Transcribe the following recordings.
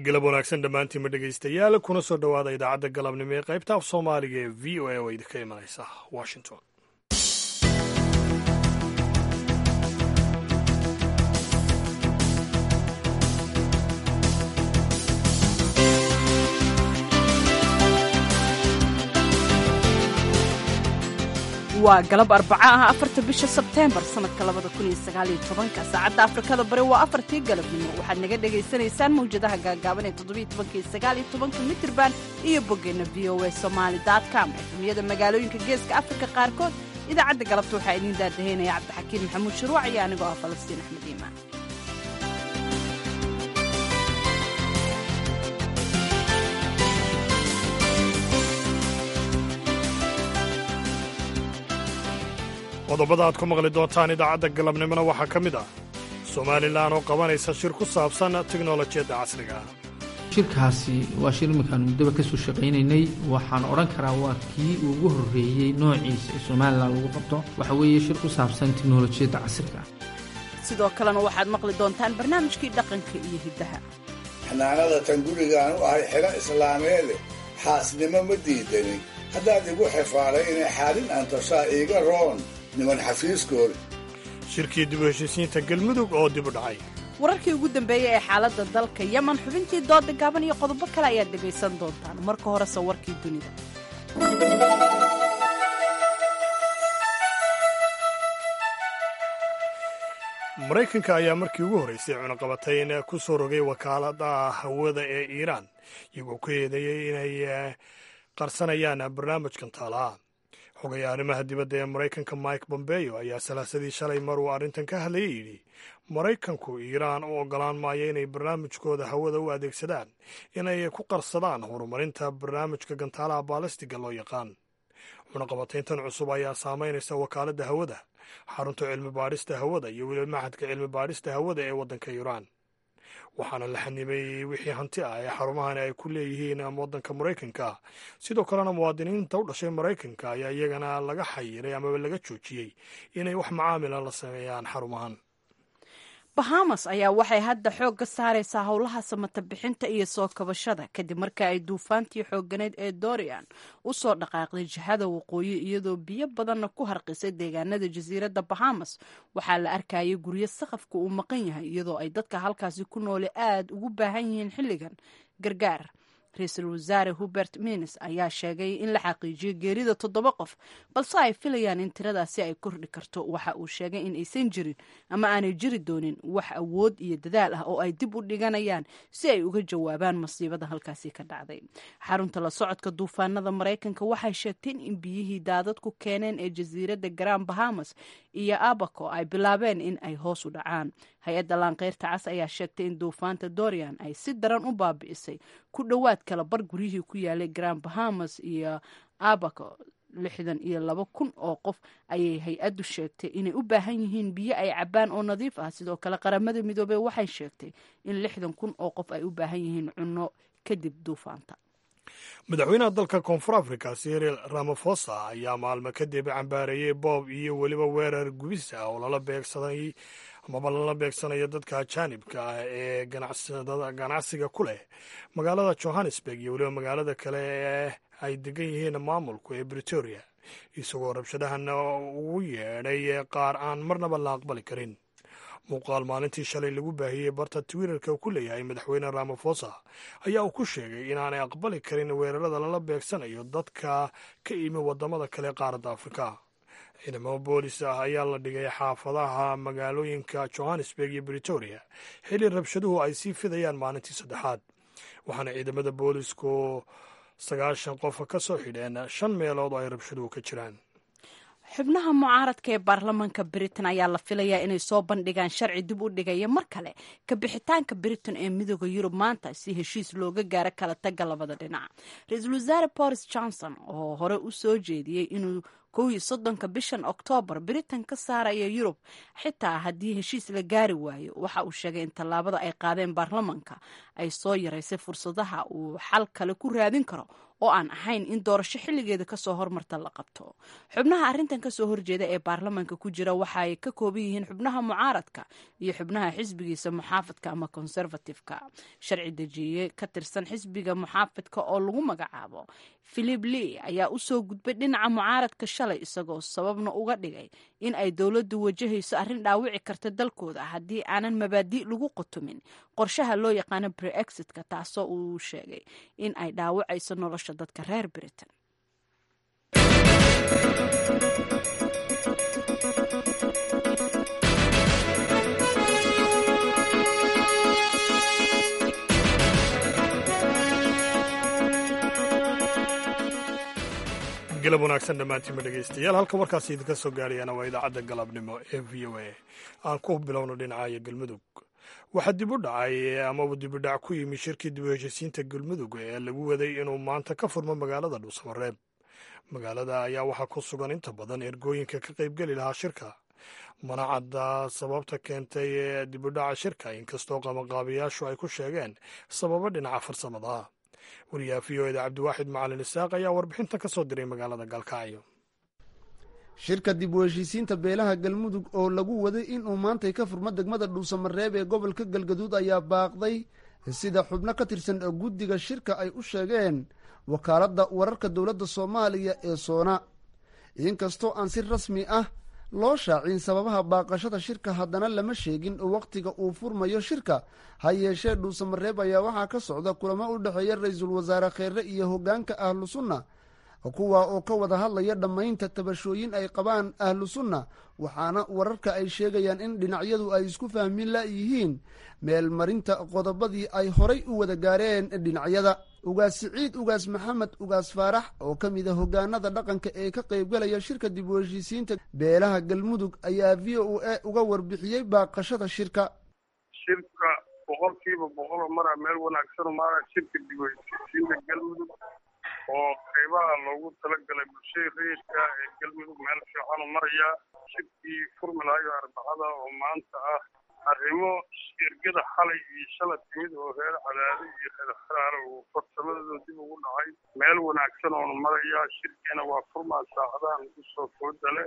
galab wanaagsan dhammaantiinma dhegaystayaal kuna soo dhowaada idaacadda galabnimo ee qaybta af soomaaliga ee v o a oo idinka imanaysa washington waa galab arbaca ah afarta bisha sebteembar sanadka labada kun iyo sagaaliyo tobanka saacadda afrikada bari waa afartii galabnimo waxaad naga dhagaysanaysaan mawjadaha gaagaaban ee toddobiyo tobanka iyo sagaaliyo tobanka mitirban iyo boggeenna v o a somaali com efemiyada magaalooyinka geeska afrika qaarkood idaacadda galabta waxaa idiin daadahaynaya cabdixakiin maxamuud shuruuc iyo anigoo ah falastiin axmed iimaan qodobada aad ku maqli doontaan idaacadda galabnimona waxaa ka mid ah somalilan oo qabanaysa shir ku saabsan tiknolojiyadda casriga shirkaasi waa shir iminkaan muddaba ka soo shaqaynaynay waxaan odhan karaa waa kii ugu horreeyey noociisa ee somalilan lagu qabto waxa weeye shir ku saabsan tiknolojiyadda casriga sidoo kalena waxaad maqli doontaan barnaamijkii dhaqanka iyo hiddaha xanaanada tan gurigaan u ahay xilo islaameede xaasnimo ma diidanin haddaad igu xifaaday inay xaalin antoshaa iiga roon niman xafiiskood shirkii dib u heshiisiinta galmudug oo dib u dhacay wararkii ugu dambeeyey ee xaaladda dalka yeman xubintii dooda gaaban iyo qodobo kale ayaad dhegaysan doontaan marka horese warkii dunida maraykanka ayaa markii ugu horraysay cunaqabatayn ku soo rogay wakaalada hawada ee iiraan iyagoo ku eedeeyey inay qarsanayaan barnaamijkan taalaha xogaya arrimaha dibadda ee maraykanka mike bombeyo ayaa salaasadii shalay mar uu arrintan ka hadlayay yidhi maraykanku iiraan u oggolaan maayo inay barnaamijkooda hawada u adeegsadaan inay ku qarsadaan horumarinta barnaamijka gantaalaha baalastiga loo yaqaan cunaqabatayntan cusub ayaa saamaynaysa wakaaladda hawada xarunta cilmi baadhista hawada iyo weliba maxadka cilmi baadhista hawada ee waddanka iiraan waxaana la xanibay wixii hanti ah ee xarumahani ay ku leeyihiin waddanka maraykanka sidoo kalena muwaadiniinta u dhashay maraykanka ayaa iyagana laga xayiray amaba laga joojiyey inay wax macaamila la sameeyaan xarumahan bahamas ayaa waxay hadda xoog ka saaraysaa howlaha samata bixinta iyo soo kabashada kadib marka ay duufaantii xooganeyd ee dorian u soo dhaqaaqday jihada waqooyi iyadoo biyo badanna ku harqisay deegaanada jasiiradda bahamas waxaa la arkayay guryo saqafka uu maqan yahay iyadoo ay dadka halkaasi ku noole aada ugu baahan yihiin xilligan gargaar ra-iisul wasaare hubert mins ayaa sheegay in la xaqiijiyey geerida toddoba qof balse ay filayaan in tiradaasi ay kordhi karto waxa uu sheegay in aysan jirin ama aanay jiri doonin wax awood iyo dadaal ah oo ay dib u dhiganayaan si ay uga jawaabaan masiibada halkaasi ka dhacday xarunta la socodka duufaanada maraykanka waxay sheegteen in biyihii daadadku keeneen ee jasiiradda garan bahamas iyo abaco ay bilaabeen in ay hoos u dhacaan hay-adda laanqeyrta cas ayaa sheegtay in duufaanta dorian ay si daran u baabi'isay ku dhowaad kala bar guryihii ku yaalay grand bahamas iyo abaco lixdan iyo laba kun oo qof ayay hay-addu sheegtay inay u baahan yihiin biyo ay cabaan oo nadiif ah sidoo kale qaramada midoobey waxay sheegtay in lixdan kun oo qof ay u baahan yihiin cunno kadib duufaanta madaxweynaha dalka koonfur africa siril ramafosa ayaa maalmo kadib cambaareeyey boob iyo weliba weerar gubis ah oo lala beegsaday amaba lala beegsanayo dadka ajaanibka ah ee ganacsiga ku leh magaalada johannesburg iyo weliba magaalada kale ee ay degan yihiin maamulku ee britoria isagoo rabshadahan ugu yeedhay qaar aan marnaba la aqbali karin muuqaal maalintii shalay lagu baahiyey barta twitterka uu ku leeyahay madaxweyne ramafosa ayaa uu ku sheegay inaanay aqbali karin weerarada lala beegsanayo dadka ka imi wadamada kale qaaradda afrika ciidamada boolis ah ayaa la dhigay xaafadaha magaalooyinka johannesburg iyo britoria xilli rabshaduhu ay sii fidayaan maalintii saddexaad waxaana ciidamada boolisku sagaashan qof ka soo xidheen shan meelood oo ay rabshaduhu ka jiraan xubnaha mucaaradka ee baarlamaanka britain ayaa la filayaa inay soo bandhigaan sharci dib u dhigaya mar kale ka bixitaanka britain ee midooda yurub maanta si heshiis looga gaaro kala taga labada dhinac ra-iisul wasaare boris johnson oo hore u soo jeediyey inuu kow iyo soddonka bishan oktoobar britain ka saaraya yurub xitaa haddii heshiis la gaari waayo waxa uu sheegay in tallaabada ay qaadeen baarlamanka ay soo yaraysay fursadaha uu xal kale ku raadin karo oo aan ahayn in doorasho xilligeeda kasoo hormarta la qabto xubnaha arrintan kasoo horjeeda ee baarlamaanka ku jira waxa ay ka kooban yihiin xubnaha mucaaradka iyo xubnaha xisbigiisa muxaafadka ama conservativeka sharci dejiye ka tirsan xisbiga muxaafadka oo lagu magacaabo philip lee ayaa usoo gudbay dhinaca mucaaradka shalay isagoo sababna uga dhigay in ay dowladdu wajahayso arrin dhaawici karta dalkooda haddii aanan mabaadi' lagu qotomin qorshaha loo yaqaano breexitka taasoo uu sheegay in ay dhaawacayso nolosha dadka reer britain galab wanaagsan dhammaantiinma dhegaystayaal halka warkaasi idinka soo gaarayana waa idaacadda galabnimo ee v o a aan ku bilowno dhinacaya galmudug waxaa dib u dhacay amaba dibudhac ku yimi shirkii dib u heshisiinta galmudug ee lagu waday inuu maanta ka furmo magaalada dhuusamareeb magaalada ayaa waxaa ku sugan inta badan ergooyinka ka qaybgeli lahaa shirka mana cadda sababta keentay ee dibudhaca shirka inkastoo qabanqaabayaashu ay ku sheegeen sababo dhinaca farsamada wariyaha v o eda cabdiwaaxid macalin isaaq ayaa warbixintan ka soo diray magaalada galkacyo shirka dib u heshiisiinta beelaha galmudug oo lagu waday inuu maantay ka furmo degmada dhuusamareeb ee gobolka galgaduud ayaa baaqday sida xubno ka tirsan guddiga shirka ay u sheegeen wakaaladda wararka dowladda soomaaliya ee soona inkastoo aan si rasmi ah loo shaacin sababaha baaqashada shirka haddana lama sheegin wakhtiga uu furmayo shirka ha yeeshee dhuusamareeb ayaa waxaa ka socda kulamo u dhexeeya ra-iisul wasaare kheere iyo hoggaanka ahlu sunna kuwa oo ka wada hadlaya dhammaynta tabashooyin ay qabaan ahlu sunna waxaana wararka ay sheegayaan in dhinacyadu ay isku fahmin layihiin meelmarinta qodobadii ay horay u wada gaareen dhinacyada ugaas siciid ugaas maxamed ugaas faarax oo ka mid a hogaanada dhaqanka ee ka qaybgalaya shirka dib u heshiisiinta beelaha galmudug ayaa v o a uga warbixiyey baaqashada shirka shirka boqolkiiba boqolo mara meel wanaagsan maara shirka dib u heshiisiinta galmudug oo qaybaha loogu talagalay bulshada rayidka ee galmudug meel fiicanu maraya shirkii furmi lahayo arbacada oo maanta ah arrimo ergada xalay iyo shala timid oo reer cadaado iyo reer xaraare uu farsamadooda dib ugu dhacay meel wanaagsan oonu maraya shirkiina waa furmaa saacadahan ugu soo fooda leh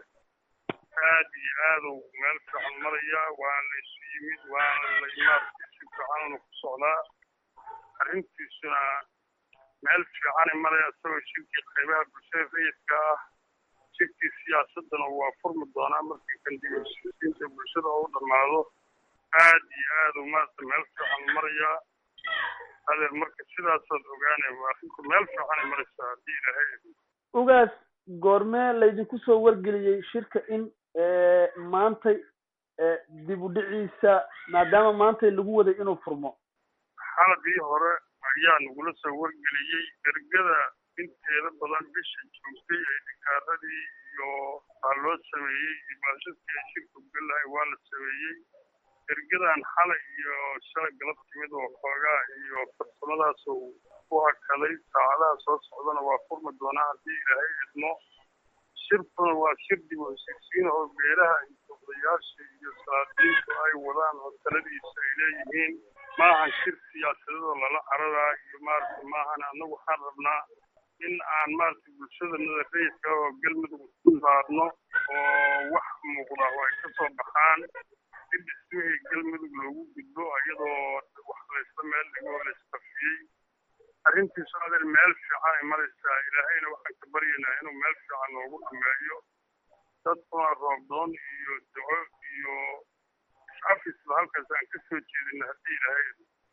aad iyo aadu meel fiican maraya waana la isu yimid waana la imaarka si fiicanunu ku socdaa arrintiisuna meel fiicana maraya isagoo shirkii qaybaha bulshada rayidka ah shirkii siyaasadana waa furmi doonaa markii kan dib u heshiisiinta bulshada oo u dhammaado aad iyo aadu maarata meel fiican maraya adeer marka sidaasaad ogaanay arrinku meel fiicanay maraysaa haddii ilaahay ugaas goormee laydinku soo wargeliyey shirka in maantay dib u dhiciisa maadaama maantay lagu waday inuu furmo xaladii hore ayaa nagula soo wargeliyey ergada inteeda badan bisha joogtay ee dhikaaradii iyo aa loo sameeyey imaashadkii ay shirka galahay waa la sameeyey ergadan xalay iyo shalay galab timid oo xoogaa iyo farsamadaas uu ku hakaday saacadaha soo socdana waa furmi doonaa haddii ilaahay idmo shirkuna waa shir dib u heshiisiin oo beelaha iyo odayaasha iyo salaadiintu ay wadaan oo taladiisa ay leeyihiin maahan shir siyaasadadoo lala caradaa iyo maarata maahan annagu waxaan rabnaa in aan maarata bulshadanada rayidka oo galmudug ku saarno oo wax muuqda oo ay ka soo baxaan si dhismihii galmudug loogu gudbo iyadoo wax laysla meel dhigoo laysqafiyey arrintiisu adeer meel fiican ay maraysaa ilaahayna waxaan ka baryaynaa inuu meel fiican noogu dhameeyo dadkuna roobdoon iyo duco iyo is-afisba halkaas aan ka soo jeedina haddii ilaahay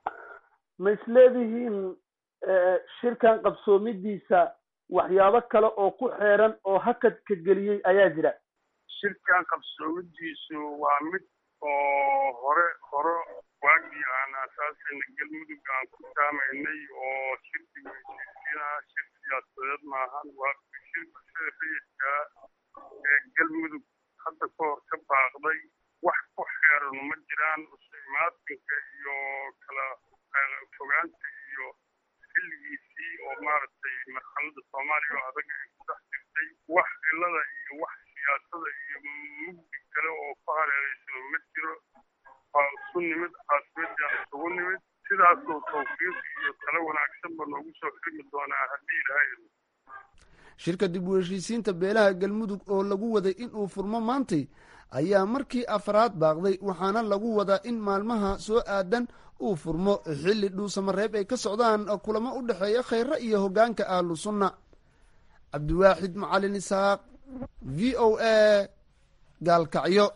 ma isleedihiin shirkan qabsoomidiisa waxyaabo kale oo ku xeeran oo hakadka geliyey ayaa jira shirkan qabsoomidiisu waa mid oo hore hore waagii aan asaasayna galmudug aan ku taamaynay oo shirki heshiisiina shir siyaasadeed maahan waa shir bulshada rayidka ee galmudug hadda ka hor ka baaqday wax ku xeeran ma jiraan imaatinka iyo kala fogaanta iyo xilligiisii oo maaragtay marxalada soomaaliya oo adag ay ku dhex jirtay wax cilada iyo wax siyaasada iyo mugdi kale oo ku hareeraysan ma jiro waa isu nimid caasimadiaan isugu nimid si sidaasoo tawfiiq iyo talo wanaagsanba noogu soo xirmi doonaa haddii ilahay shirka dib u heshiisiinta beelaha galmudug oo lagu waday in uu furmo maantay ayaa markii afraad baaqday waxaana lagu wadaa in maalmaha soo aadan uu furmo xilli dhuusamareeb ay ka socdaan kulamo u dhexeeya khayre iyo hoggaanka ahlu sunna cabdiwaaxid macalin isaaq v o a gaalkacyo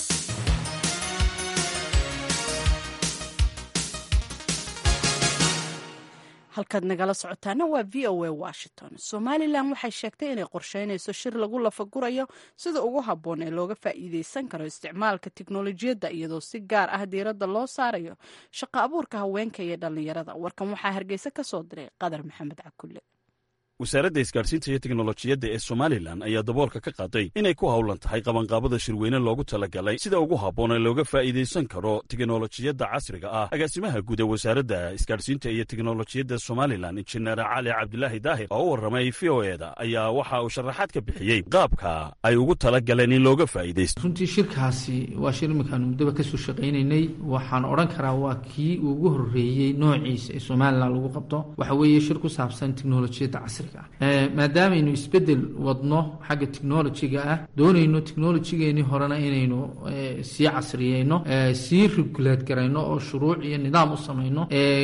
halkaad nagala socotaana waa v o a washington somalilan waxay sheegtay inay qorsheynayso shir lagu lafagurayo sida ugu habboon ee looga faa'iideysan karo isticmaalka tiknolojiyadda iyadoo si gaar ah diiradda loo saarayo shaqo abuurka haweenka iyo dhallinyarada warkan waxaa hargeysa ka soo diray qadar maxamed cakulle wasaaradda isgaadhsiinta iyo teknolojiyadda ee somalilan ayaa daboolka ka qaaday inay ku howlan tahay qabanqaabada shirweyne loogu talagalay sida ugu habboon ee looga faa'iidaysan karo teknolojiyadda casriga ah agaasimaha guud ee wasaaradda isgaadhsiinta iyo teknolojiyadda somalilan injineer cali cabdilaahi daahir oo u warramay v o eda ayaa waxa uu sharaxaad ka bixiyey qaabka ay ugu talagaleen in looga faa'iidaysto runtii shirkaasi waa shir iminkaanu muddaba kasoo shaqaynaynay waxaan odhan karaa waa kii ugu horreeyey noociisa ee somalilan lagu qabto waxa weeye shir ku saabsan teknolojiyadda casriga maadaameynu isbedel wadno xagga technolojiga ah doonayno technolojigeenii horena inaynu sii casriyeyno sii regulate garayno oo shuruuc iyo nidaam u samayno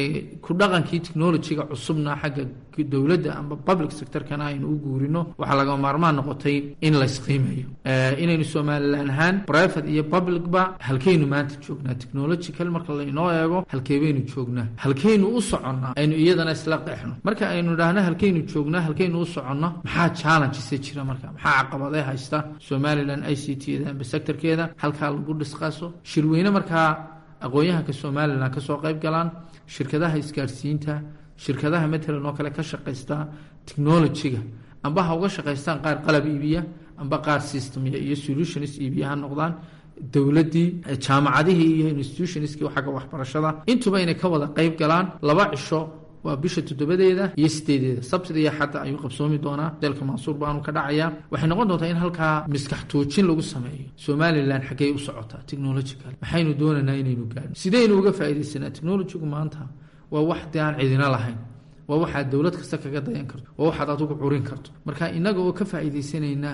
ku dhaqankii technolojiga cusubna xagga dowladda amba public sectorkana aynu u guurino waxaa lagama maarmaan noqotay in laysqiimeeyo inaynu somalilan ahaan private iyo publicba halkeynu maanta joognaa technological marka laynoo eego halkeebaynu joognaa halkeynu u soconnaa aynu iyadana isla qeexno marka aynu idhaahno halkeynu joognaa halkeynu u soconno maxaa challenges jira marka maxaa caqabadee haysta somalilan i c t da amba sectorkeeda halkaa lagu dhisqaaso shirweyne markaa aqoon-yahanka somalilan kasoo qayb galaan shirkadaha isgaadhsiinta shirkadaha matalan oo kale ka shaqaysta technolojiga amba ha uga shaqaystaan qaar qalab iibiya amba qaar systemya iyo solutions iibiya ha noqdaan dowladdii jaamacadihii iyo institutionskii xagga waxbarashada intuba inay ka wada qayb galaan laba cisho waa bisha toddobadeeda iyo sideedeeda sabtida iyo xadda ayuu qabsoomi doonaa deelka mansuur baanu ka dhacayaa waxay noqon doontaa in halkaa miskax toojin lagu sameeyo somalilan xaggey u socotaa technological maxaynu doonaynaa inaynu gaadhno sideynu uga faa'iidaysanaa technologigu maanta waa wax dee aan cidina lahayn waa waxaad dowlad kasta kaga dayan karto waa waxaad adigu curin karto marka inaga oo ka faa'iidaysanaynaa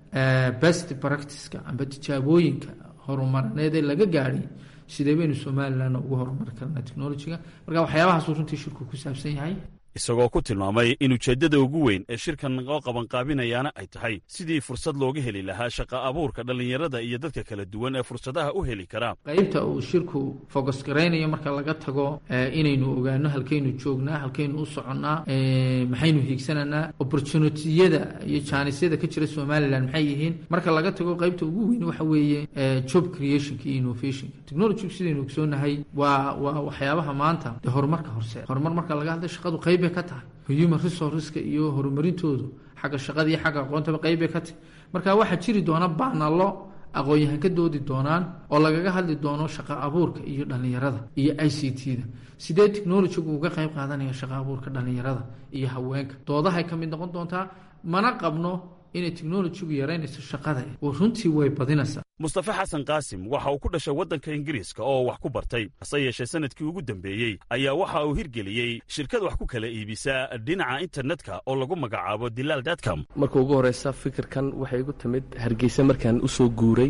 best practiceka amba tijaabooyinka horumarineed ee laga gaadhay sidee baynu somalilan ugu horumari karnaa technolojiga marka waxyaabahaasuu runtii shirku ku saabsan yahay isagoo ku tilmaamay in ujeeddada ugu weyn ee shirkan oo qabanqaabinayaana ay tahay sidii fursad looga heli lahaa shaqa abuurka dhallinyarada iyo dadka kala duwan ee fursadaha u heli karaa qaybta uu shirku focus garaynayo marka laga tago inaynu ogaano halkaynu joognaa halkaynu u soconnaa maxaynu hiigsananaa opportunitiyada iyo jaanisyada ka jira somalilan maxay yihiin marka laga tago qaybta ugu weyn waxa weeye job creationka iyo innovationka technologygu sidaynu ogsoonahay waa waa waxyaabaha maanta dee horumarka horseed horumar marka laga hadlay shaqadu qayb bay ka tahay human resourceska iyo horumarintoodu xagga shaqada iyo xagga aqoontaba qayb bay ka tahay marka waxaa jiri doona baanalo aqoon-yahan ka doodi doonaan oo lagaga hadli doono shaqa abuurka iyo dhallinyarada iyo i c t da sidee technologigu uga qayb qaadanaya shaqa abuurka dhallinyarada iyo haweenka doodahay ka mid noqon doontaa mana qabno inay technologigu yaraynayso shaqada oo runtii way badinaysaa mustafe xasan qaasim waxa uu ku dhashay waddanka ingiriiska oo wax ku bartay hase yeeshee sanadkii ugu dambeeyey ayaa waxa uu hirgeliyey shirkad wax ku kala iibisa dhinaca internetka oo lagu magacaabo dilaal datcom marka ugu horeysa fikirkan waxay igu timid hargeysa markaan usoo guuray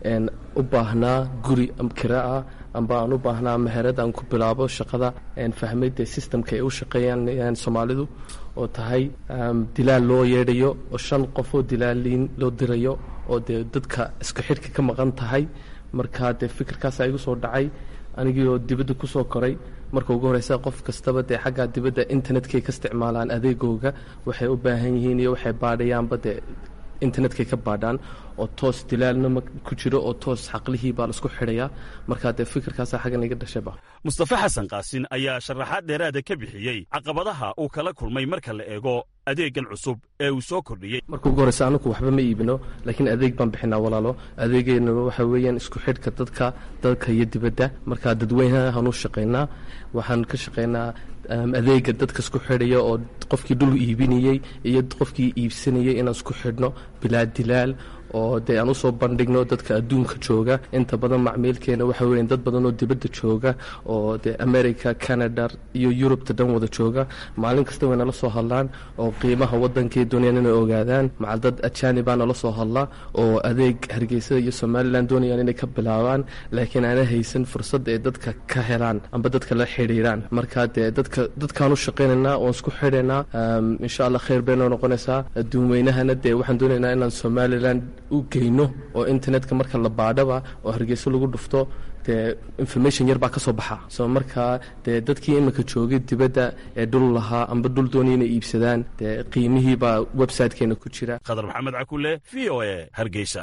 u baahnaa guri kira ah amba aan u baahnaa meherad aan ku bilaabo shaqada fahmay dee systemka ay u shaqeeyaan soomaalidu oo tahay dilaal loo yeedhayo oo shan qof oo dilaaliin loo dirayo oo dee dadka isku xidhka ka maqan tahay marka dee fikirkaasaa igu soo dhacay anigii oo dibadda kusoo koray marka ugu horeysa qof kastaba dee xaggaa dibadda internetkay ka isticmaalaan adeegooga waxay u baahan yihiin iyo waxay baadhayaanba dee internetkay ka baadhaan oo toos dilaalnima ku jiro oo toos xaqlihii baa laisku xidhayaa markaa dee fikirkaasa xaggan iga dhashayba mustafe xasan qaasin ayaa sharaxaad dheeraada ka bixiyey caqabadaha uu kala kulmay marka la eego adeegan cusub ee uu soo kordhiyey marka ugu horeysa anaku waxba ma iibino laakiin adeeg baan bixinaa walaalo adeegeena waxa weeyaan isku xidhka dadka dalka iyo dibadda markaa dadweynahan u shaqaynaa waxaan ka shaqaynaa adeega dadka isku xidhaya oo qofkii dhul iibinayey iyo qofkii iibsanayay inaan isku xidhno bilaa dilaal oo dee aan usoo bandhigno dadka adduunka jooga inta badan macmiilkeena waxa weyan dad badan oo dibadda jooga oo dee america canada iyo yurubta dhan wada jooga maalin kasta way nala soo hadlaan oo qiimaha wadankii doonayaan inay ogaadaan macal dad ajaanibaa nala soo hadla oo adeeg hargeysada iyo somalilan doonayaan inay ka bilaabaan laakiin aana haysan fursad ay dadka ka helaan amba dadka la xidhiiraan marka dee dadka dadkaan u shaqaynaynaa oon isku xidhaynaa insha allah khayr baynoo noqonaysaa adduunweynahana dee waxaan doonaynaa inaan somalilan u geyno oo internetka marka la baadhaba oo hargeyso lagu dhufto dee information yar baa ka soo baxa soo markaa dee dadkii iminka joogay dibadda ee dhul lahaa amba dhul doonaya inay iibsadaan dee qiimihii baa websitekeena ku jira khadar maxamed cakule v o e hargeysa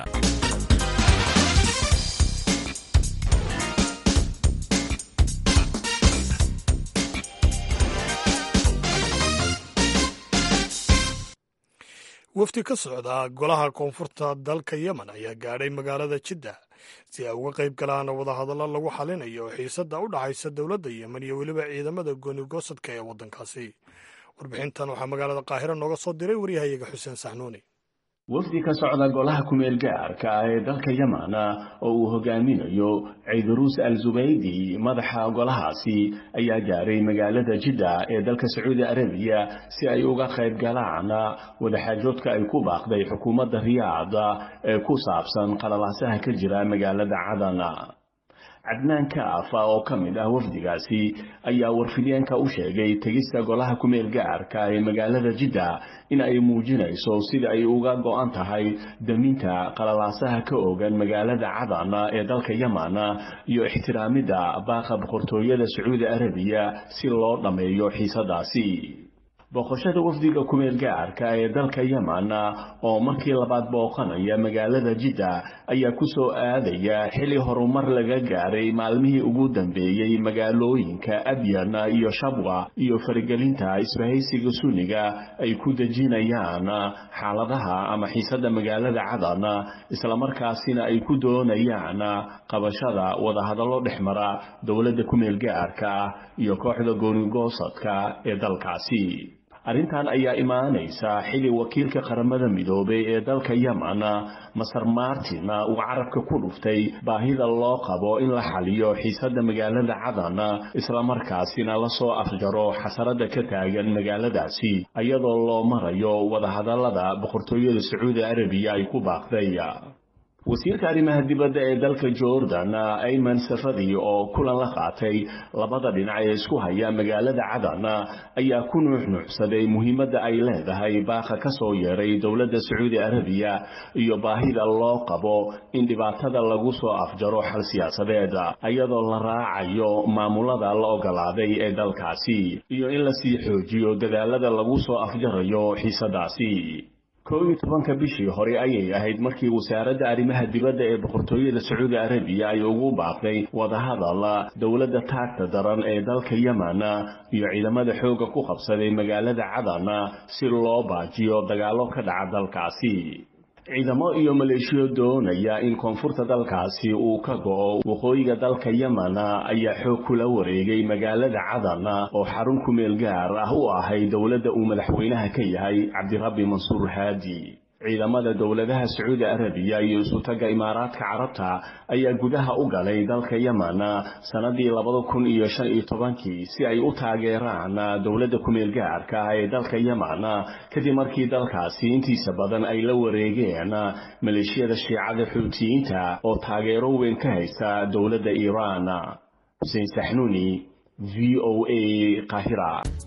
wafdi ka socda golaha koonfurta dalka yemen ayaa gaadhay magaalada jidda si ay uga qayb galaan wadahadallo lagu xalinayo xiisadda u dhaxaysa dowladda yemen iyo weliba ciidamada goonigosadka ee waddankaasi warbixintan waxaa magaalada qaahiro nooga soo diray waryahayaga xuseen saxnuuni wafdi ka socda golaha kumeel gaarka ah ee dalka yemen oo uu hogaaminayo ciidaruus al zubaydi madaxa golahaasi ayaa gaaray magaalada jidda ee dalka sacuudi arabiya si ay uga qayb galaan wadaxaajoodka ay ku baaqday xukuumadda riyaada ee ku saabsan qalalaasaha ka jira magaalada cadan cadnaan kaafa oo ka mid ah wafdigaasi ayaa warfideenka u sheegay tegista golaha kumeel gaarka ee magaalada jidda in ay muujinayso sida ay uga go-an tahay daminta qalalaasaha ka ogan magaalada cadan ee dalka yemen iyo ixtiraamidda baaqa boqortooyada sacuudi arabiya si loo dhammeeyo xiisadaasi booqashada wafdiga kumeel gaarka ee dalka yemen oo markii labaad booqanaya magaalada jidda ayaa ku soo aadaya xili horumar laga gaaray maalmihii ugu dambeeyey magaalooyinka abyan iyo shabwa iyo faragelinta isbahaysiga sunniga ay ku dejinayaan xaaladaha ama xiisada magaalada cadan islamarkaasina ay ku doonayaan qabashada wadahadallo dhexmara dowladda kumeel gaarka iyo kooxda goonigoosadka ee dalkaasi arrintan ayaa imaanaysa xili wakiilka qaramada midoobay ee dalka yemen masar martin uu carabka ku dhuftay baahida loo qabo in la xaliyo xiisada magaalada cadan islamarkaasina lasoo afjaro xasarada ka taagan magaaladaasi iyadoo loo marayo wadahadalada boqortooyada sacuudi arabiya ay ku baaqday wasiirka arrimaha dibadda ee dalka jordan ayman safadi oo kulan la qaatay labada dhinac ee isku haya magaalada cadan ayaa ku nuuxnuuxsaday muhiimadda ay leedahay baaqa ka soo yeeray dowladda sacuudi arabiya iyo baahida loo qabo in dhibaatada lagu soo afjaro xal siyaasadeed iyadoo la raacayo maamulada la ogolaaday ee dalkaasi iyo in lasii xoojiyo dadaalada lagu soo afjarayo xiisadaasi kow iyo tobanka bishii hore ayay ahayd markii wasaaradda arrimaha dibadda ee boqortooyada sacuudi arabiya ay ugu baaqday wadahadal dowladda taagta daran ee dalka yemen iyo ciidamada xoogga ku qabsaday magaalada cadan si loo baajiyo dagaallo ka dhaca dalkaasi ciidamo iyo maleeshiyo doonaya in koonfurta dalkaasi uu ka go'o waqooyiga dalka yemen ayaa xoog kula wareegay magaalada cadan oo xarun kumeel gaar ah u ahay dowladda uu madaxweynaha ka yahay cabdirabbi mansuur haadi ciidamada dowladaha sacuudi arabiya iyo isutaga imaaraadka carabta ayaa gudaha u galay dalka yemen sanadii labada kun iyo shan iyo tobankii si ay u taageeraan dowladda kumeel gaarka ah ee dalka yemen kadib markii dalkaasi intiisa badan ay la wareegeen maleeshiyada shiicada xuutiyiinta oo taageero weyn ka haysta dowladda iiraan xuseen saxnuuni v o a qaahira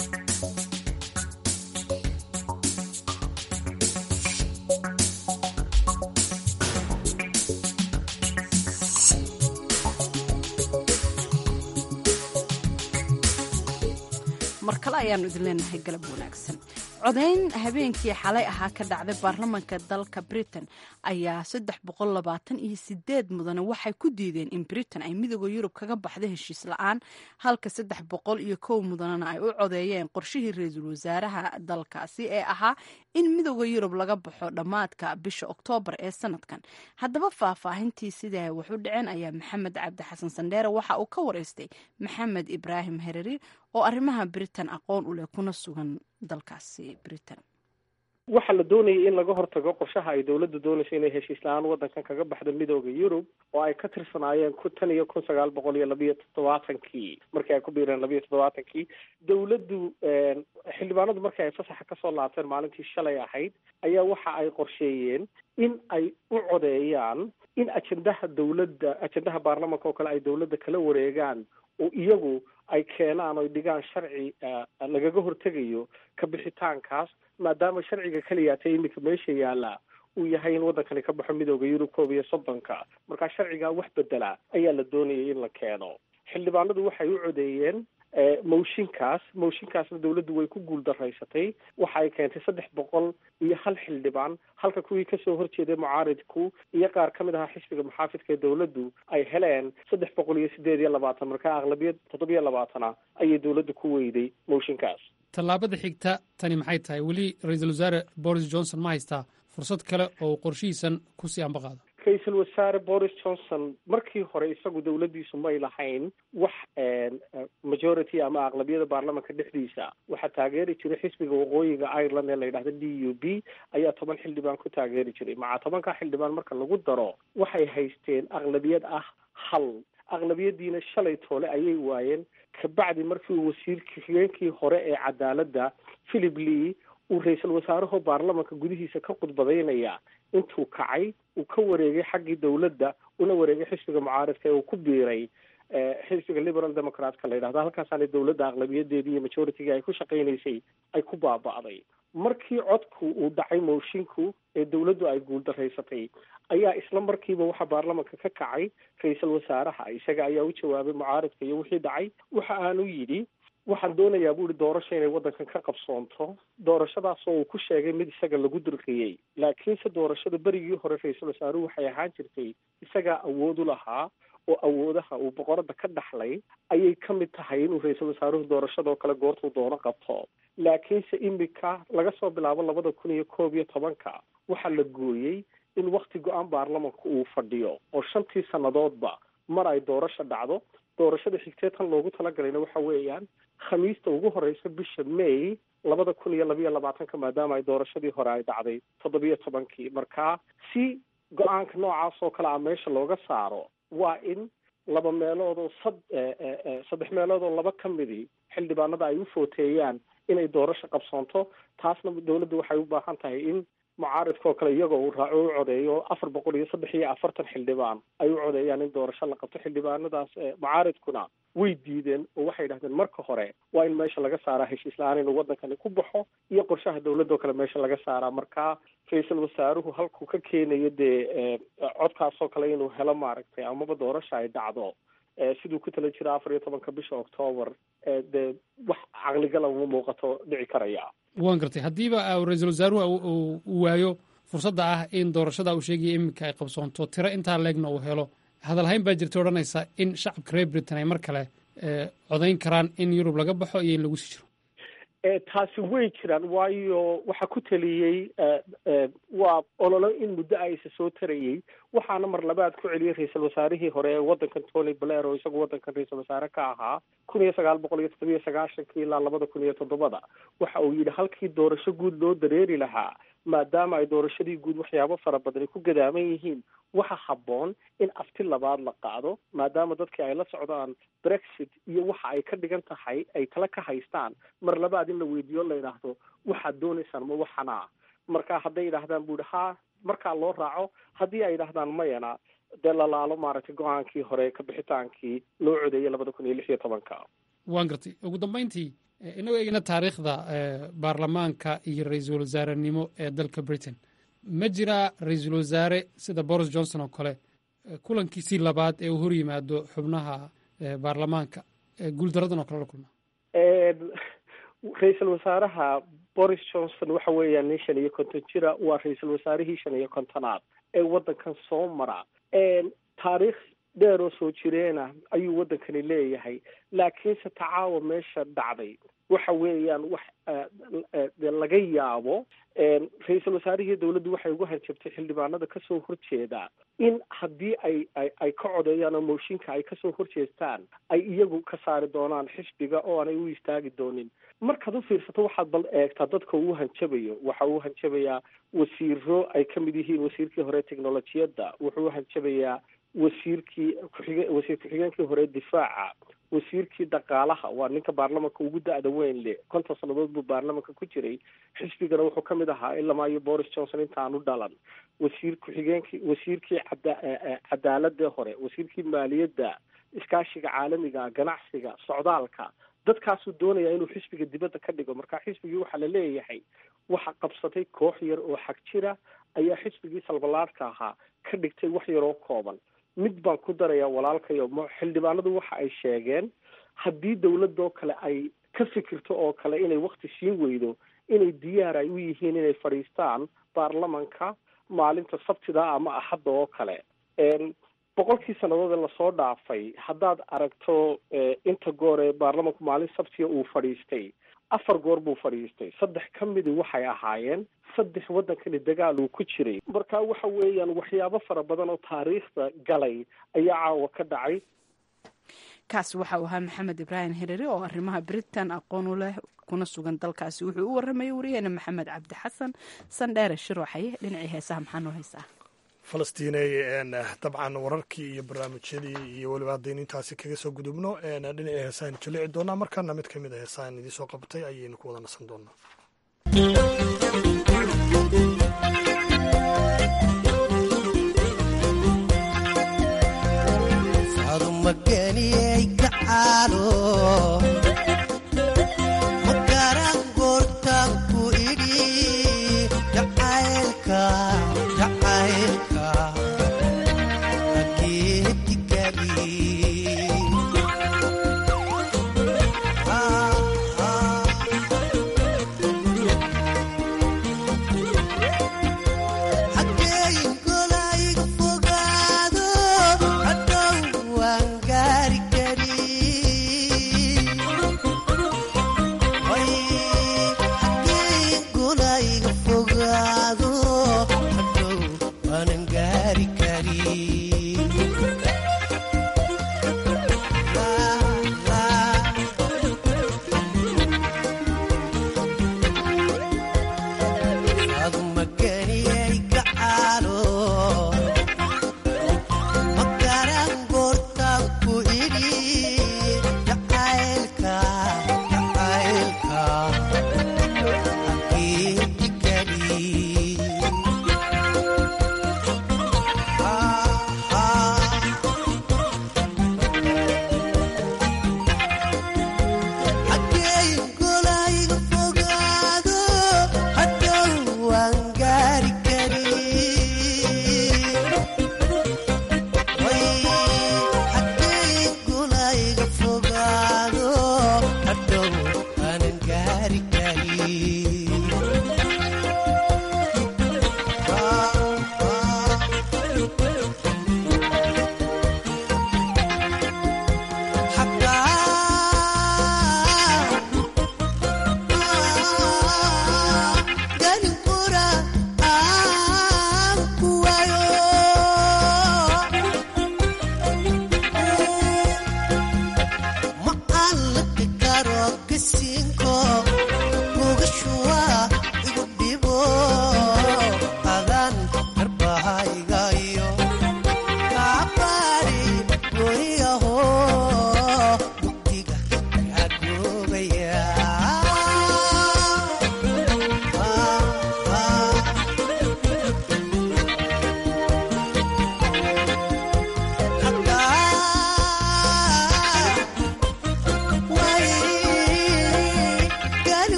mar kale ayaanu idin leenahay galab wanaagsan codayn habeenkii xalay ahaa ka dhacday baarlamaanka dalka britain ayaa saddex boqol labaatan iyo sideed mudane waxay ku diideen in britain ay midooda yurub kaga baxda heshiis la-aan halka saddex boqol iyo kow mudanena ay u codeeyeen qorshihii ra-iisul wasaaraha dalkaasi ee ahaa in midooda yurub laga baxo dhammaadka bisha oktoobar ee sanadkan haddaba faahfaahintii sidaa wax u dhaceen ayaa maxamed cabdi xasan sandheere waxa uu ka wareystay maxamed ibraahim hereri oo arrimaha britain aqoon u leh kuna sugan dalkaasi britain waxaa la doonayay in laga hortago qorshaha ay dowladda doonayso inay heshiis la-aan waddankan kaga baxdo midooda yurub oo ay ka tirsanaayeen ku tan iyo kun sagaal boqol iyo labiyo toddobaatankii markii ay ku biireen labiyo toddobaatankii dowladdu xildhibaanadu markii ay fasaxa kasoo laabteen maalintii shalay ahayd ayaa waxa ay qorsheeyeen in ay u codeeyaan in ajendaha dowladda ajendaha baarlamanka oo kale ay dowladda kala wareegaan oo iyagu ay keenaan oy dhigaan sharci lagaga hortegayo ka bixitaankaas maadaama sharciga keliyaatay iminka meesha yaala uu yahay in waddankani ka baxo midooda yurub koob iyo soddonka markaa sharcigaa wax bedela ayaa la doonayay in la keeno xildhibaanadu waxay u codeeyeen mooshinkaas mooshinkaasna dowladdu way ku guul daraysatay waxa ay keentay saddex boqol iyo hal xildhibaan halka kuwii kasoo horjeeday mucaaridku iyo qaar ka mid ahaa xisbiga muxaafidka ee dowladdu ay heleen saddex boqol iyo sideed iyo labaatan markaa aqlabiyad toddobiyo labaatana ayay dowladdu ku weyday mooshinkaas tallaabada xigta tani maxay tahay weli ra-iisul wasaare boris johnson ma haystaa fursad kale oo qorshihiisan kusii ambaqaado ra-iisul wasaare boris johnson markii hore isagu dowladdiisu may lahayn wax majority ama aqlabiyada baarlamanka dhexdiisa waxaa taageeri jiray xisbiga waqooyiga ireland ee la yidhahda d u b ayaa toban xildhibaan ku taageeri jiray maca tobanka xildhibaan marka lagu daro waxay haysteen aqlabiyad ah hal aqlabiyadiina shalay toole ayay waayeen kabacdi markii uu wasiirkii xigeenkii hore ee cadaaladda philip lee uu ra-iisul wasaaraho baarlamanka gudihiisa ka khudbadaynaya intuu kacay uu ka wareegay xaggii dowladda una wareegay xisbiga mucaaridka ee uu ku biiray xisbiga liberal democratka la yidhahdo halkaasaana dowladda aqlabiyadeedii iyo majorityga ay ku shaqaynaysay ay ku baaba'day markii codku uu dhacay moshinku ee dowladdu ay guuldaraysatay ayaa isla markiiba waxaa baarlamanka ka kacay ra-iisul wasaaraha isaga ayaa u jawaabay mucaaridka iyo wixii dhacay waxa aanu yidhi waxaan doonayaa bu ihi doorasho inay waddankan ka qabsoonto doorashadaas oo uu ku sheegay mid isaga lagu dirqiyey laakiinse doorashada berigii hore ra-iisul wasaaruhu waxay ahaan jirtay isagaa awood u lahaa oo awoodaha uu boqorada ka dhaxlay ayay ka mid tahay inuu ra-iisul wasaaruhu doorashadoo kale goortuu doono qabto laakiinse imika laga soo bilaabo labada kun iyo koob iyo tobanka waxaa la gooyey in wakti go-aan baarlamanka uu fadhiyo oo shantii sannadoodba mar ay doorasho dhacdo doorashada xigtee tan loogu talagalayna waxa weeyaan khamiista ugu horeysa bisha may labada kun iyo labiyo labaatanka maadaama ay doorashadii hore ay dhacday toddobiyo tobankii markaa si go-aanka noocaas oo kale a meesha looga saaro waa in laba meelood oo sad saddex meelood oo laba ka midii xildhibaanada ay u footeeyaan inay doorasho qabsoonto taasna dowladdu waxay u baahan tahay in mucaaridka oo kale iyagoo uu raaco u codeeyo afar boqol iyo saddex iyo afartan xildhibaan ay u codeeyaan in doorasho la qabto xildhibaanadaas mucaaridkuna way diideen oo waxay yidhahdeen marka hore waa in meesha laga saaraa heshiis la-aan inuu waddankani ku baxo iyo qorshaha dowladoo kale meesha laga saaraa marka ra-iisul wasaaruhu halkuu ka keenayo dee codkaasoo kale inuu helo maaragtay amaba doorasho ay dhacdo siduu ku tala jira afar iyo tobanka bisha octoobar dee wax caqligala uma muuqato dhici karaya waan gartay haddiiba ra-iisul wasaaruhu uu waayo fursadda ah in doorashada uu sheegaya iminka ay qabsoonto tiro intaa leegna uu helo hadalhayn baa jirta odhanaysa in shacabka reer britain ay mar kale codayn karaan in yurub laga baxo iyo in lagu sii jiro taasi way jiraan waayo waxaa ku taliyey waa ololo in muddo a isa soo tarayey waxaana mar labaad ku celiyey ra-iisul wasaarihii hore ee waddankan tony blair oo isagu waddankan ra-iisul wasaare ka ahaa kun iyo sagaal boqol iyo toddobiyo sagaashankii ilaa labada kun iyo toddobada waxa uu yidhi halkii doorasho guud loo dareeri lahaa maadaama ay doorashadii guud waxyaabo fara badani ku gadaaman yihiin waxa habboon in afti labaad la qaado maadaama dadkii ay la socdaan brexit iyo waxa ay ka dhigan tahay ay tala ka haystaan mar labaad in la weydiiyo la yidhaahdo waxaad doonaysaan ma waxana marka hadday yidhaahdaan bu ihi ha markaa loo raaco haddii ay yidhaahdaan mayana dee lalaalo maaragtay go-aankii hore ka bixitaankii loo codeeyay labada kun iyo lix iyo tobanka waan gartay ugu dambayntii inagoo eegna taariikhda baarlamaanka iyo ra-iisul wasaarenimo ee dalka britain ma jiraa ra-iisul wasaare sida boris johnson oo kale kulankiisii labaad ee uu hor yimaado xubnaha baarlamaanka guuldaradan oo kale la kulma ra-iisul wasaaraha boris johnson waxa weeyaan nin shan iyo konton jira waa ra-iisul wasaarihii shan iyo kontonaad ee waddankan soo mara taariikh dheer oo soo jireena ayuu waddankani leeyahay laakiinse tacaawa meesha dhacday waxa weeyaan wax laga yaabo ra-iisul wasaarihii dowladdu waxay ugu hanjabtay xildhibaanada kasoo horjeeda in haddii ay ay ay ka codeeyaan oo mooshinka ay kasoo horjeestaan ay iyagu ka saari doonaan xisbiga oo aanay u istaagi doonin markaad u fiirsato waxaad bal eegtaa dadka uu hanjabayo waxa uu hanjabayaa wasiiro ay ka mid yihiin wasiirkii hore technolojiyadda wuxuu hanjabayaa wasiirkii kuxige wasiir ku-xigeenkii hore difaaca wasiirkii dhaqaalaha waa ninka baarlamanka ugu da-da weyn le konton sannadood buu baarlamanka ku jiray xisbigana wuxuu ka mid ahaa ilama iyo boris johnson intaanu dhalan wasiir ku-xigeenkii wasiirkii cada cadaaladii hore wasiirkii maaliyadda iskaashiga caalamiga ganacsiga socdaalka dadkaasuu doonaya inuu xisbiga dibadda ka dhigo marka xisbigii waxaa la leeyahay waxa qabsatay koox yar oo xag jira ayaa xisbigii salbalaadhka ahaa ka dhigtay wax yaroo kooban mid baan ku darayaa walaalkayo xildhibaanadu waxa ay sheegeen haddii dawladoo kale ay ka fikirto oo kale inay wakti siin weydo inay diyaar ay u yihiin inay fadhiistaan baarlamanka maalinta sabtida ama axadda oo kale boqolkii sannadood ee lasoo dhaafay haddaad aragto inta goor ee baarlamanku maalin sabtiga uu fadhiistay afar goor buu fadhiistay saddex ka midi waxay ahaayeen saddex waddankani dagaal uu ku jiray marka waxa weeyaan waxyaabo fara badan oo taariikhda galay ayaa caawa ka dhacay kaasi waxa uu ahaa maxamed ibraahim hirere oo arrimaha britain aqoon u leh kuna sugan dalkaasi wuxuu u waramayay wariyaheena maxamed cabdi xasan sandheere shirooxaye dhinacii heesaha maxaa noo haysaa falastiinay dabcan wararkii iyo barnaamijyadii iyo weliba haddaynu intaasi kaga soo gudubno dhinacii heesaan jalici doonaa markaana mid ka mid a heesaan idiin soo qabtay ayaynu ku wada nasan doonaa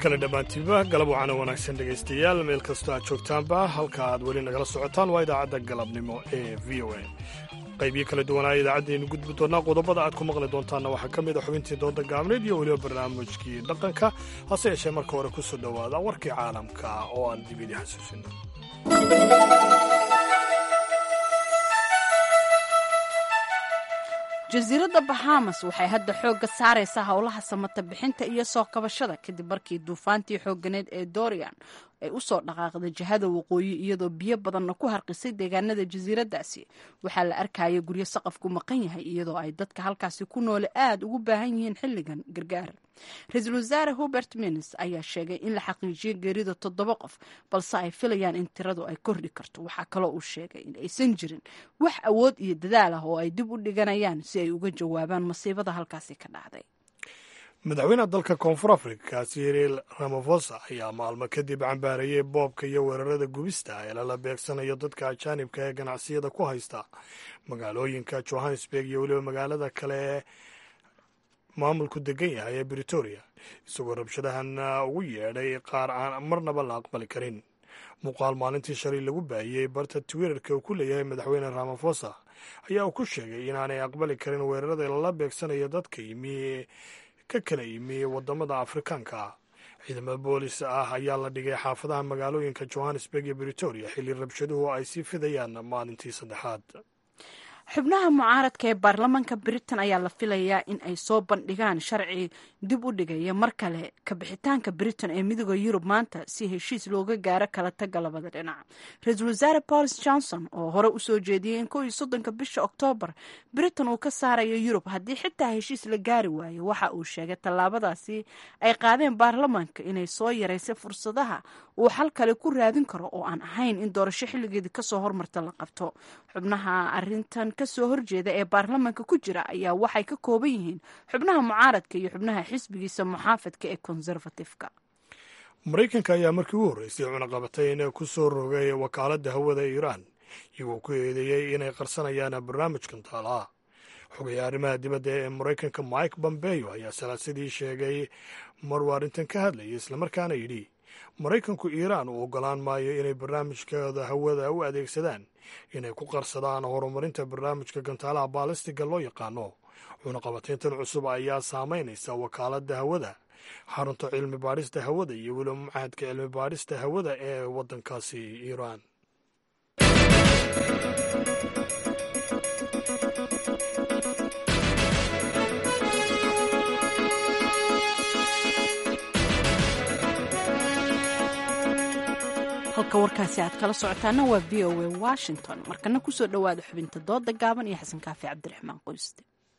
kale dhammaantiinba galab wacana wanaagsan dhegaystayaal meel kastoo aad joogtaanba halka aad weli nagala socotaan waa idaacadda galabnimo ee v o a qaybiyo kala duwanaa idaacaddeenu gudbi doonaa qodobada aad ku maqli doontaanna waxaa ka mid a xubintii dooda gaabneed iyo weliba barnaamijkii dhaqanka hase yeeshee marka hore ku soo dhowaada warkii caalamka oo aan dib idii xasuusino jasiiradda bahamas waxay hadda xoogga saaraysaa howlaha samata bixinta iyo soo kabashada kadib markii duufaantii xooganeed ee dorian ay u soo dhaqaaqday jihada waqooyi iyadoo biyo badanna ku harqisay deegaanada jasiiraddaasi waxaa la arkaya guryo saqafku maqan yahay iyadoo ay dadka halkaasi ku noole aada ugu baahan yihiin xilligan gargaar ra-iisul wasaare hubert mins ayaa sheegay in la xaqiijiyay geerida toddoba qof balse ay filayaan in tiradu ay kordhi karto waxaa kaloo uu sheegay in aysan jirin wax awood iyo dadaal ah oo ay dib u dhiganayaan si ay uga jawaabaan masiibada halkaasi ka dhacday madaxweynaha dalka koonfur afrika siril ramafosa ayaa maalmo kadib cambaarayey boobka iyo weerarada gubista ee lala beegsanayo dadka ajaanibka ee ganacsiyada ku haysta magaalooyinka johannesburg iyo weliba magaalada kale ee maamulku degan yahay ee britoria isagoo rabshadahan ugu yeedhay qaar aan marnaba la aqbali karin muuqaal maalintii shalay lagu baahiyey barta twitterka uu ku leeyahay madaxweyne ramafosa ayaa uu ku sheegay inaanay aqbali karin weerarada lala beegsanayo dadka yimi ka kala yimi wadamada afrikaanka ciidamada boolis ah ayaa la dhigay xaafadaha magaalooyinka johannesburg iyo britoria xilli rabshaduhu ay sii fidayaan maalintii saddexaad xubnaha mucaaradka ee baarlamaanka britain ayaa la filayaa in ay soo bandhigaan sharci dib u dhigaya mar kale kabixitaanka britain ee midooda yurub maanta si heshiis looga gaaro kala taga labada dhinac ra-iisul wasaare boris johnson oo hore usoo jeediyey in kow iyo soddonka bisha oktoobar britain uu ka saarayo yurub haddii xitaa heshiis la gaari waayo waxa uu sheegay tallaabadaasi ay qaadeen baarlamaanka inay soo yaraysay fursadaha uu xal kale ku raadin karo oo aan ahayn in doorasho xilligeedii kasoo hormarta la qabto xubnaha arintan kasoo horjeeda ee baarlamaanka ku jira ayaa waxay ka kooban yihiin xubnaha mucaaradka iyo xubnaha xisbigiisa muxaafadka ee conservatifeka maraykanka ayaa markii u horreysay cunaqabatayn ku soo rogay wakaaladda hawada ee iiraan iyagoo ku eedeeyey inay qarsanayaan barnaamijkan taalaha xogaya arrimaha dibadda ee maraykanka mike bombeyo ayaa salaasadii sheegay maruu arrintan ka hadlayay islamarkaana yidhi maraykanku iiraan uu ogolaan maayo inay barnaamijkooda hawada u adeegsadaan inay ku qarsadaan horumarinta barnaamijka gantaalaha baalistiga loo yaqaano cunaqabatayntan cusub ayaa saamaynaysa wakaaladda hawada xarunta cilmi baadhista hawada iyo weliba machadka cilmi baadhista hawada ee waddankaasi iiraan halka warkaasi aad kala socotaana waa v o a washington markana kusoo dhowaada xubinta dooda gaaban iyo xasan kaafi cabdiraxmaan qoyste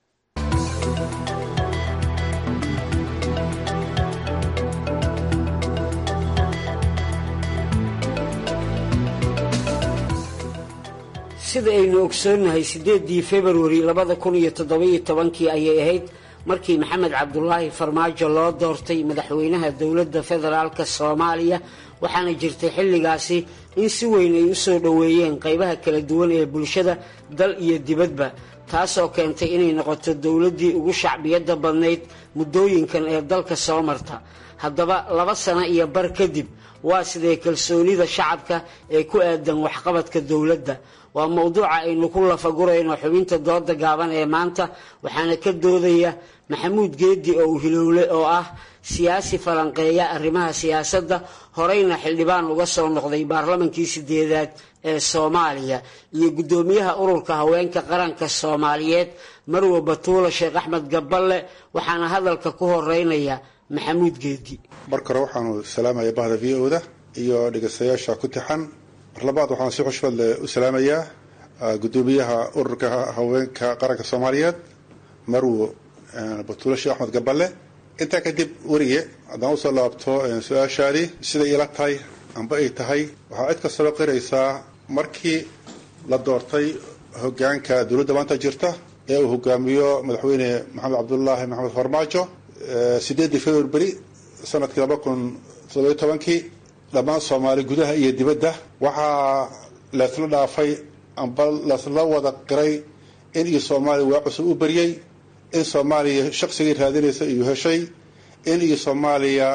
sida aynu ogsoonnahay siddeeddii februari labada kun iyo toddobiyo tobankii ayay ahayd markii maxamed cabdulaahi farmaajo loo doortay madaxweynaha dowladda federaalka soomaaliya waxaana jirtay xilligaasi in si weyn ay u soo dhoweeyeen qaybaha kala duwan ee bulshada dal iyo dibadba taasoo keentay inay noqoto dowladdii ugu shacbiyadda badnayd muddooyinkan ee dalka soo marta haddaba laba sano iyo bar kadib waa sidee kalsoonida shacabka ee ku aadan waxqabadka dowladda waa mowduuca aynu ku lafagurayno xubinta dooda gaaban ee maanta waxaana ka doodaya maxamuud geedi oo uhilowle oo ah siyaasi falanqeeya arrimaha siyaasadda horeyna xildhibaan uga soo noqday baarlamankii sideedaad ee soomaaliya iyo guddoomiyaha ururka haweenka qaranka soomaaliyeed marwe batuula sheekh axmed gaballe waxaana hadalka ku horeynaya maxamuud geedi marka hore waxaanu salaamaya bahda v o da iyo dhegeystayaasha ku tixan mar labaad waxaan si xushmad leh u salaamayaa guddoomiyaha ururka haweenka qaranka soomaaliyeed marwo batuule sheekh axmed gaballe intaa kadib werige haddaan usoo laabto su-aashaadii siday ila tahay amba ay tahay waxaa cid kastaba qiraysaa markii la doortay hogaanka dowladda maanta jirta ee uu hogaamiyo madaxweyne maxamed cabdulaahi maxamed farmaajo sideeddii february sanadkii laba kun toddobiyo tobankii dhammaan soomaali gudaha iyo dibadda waxaa laysla dhaafay amba laysla wada qiray in iyo soomaaliya waa cusub u baryey in soomaaliya shaqsigii raadinaysa iyo heshay in iyo soomaaliya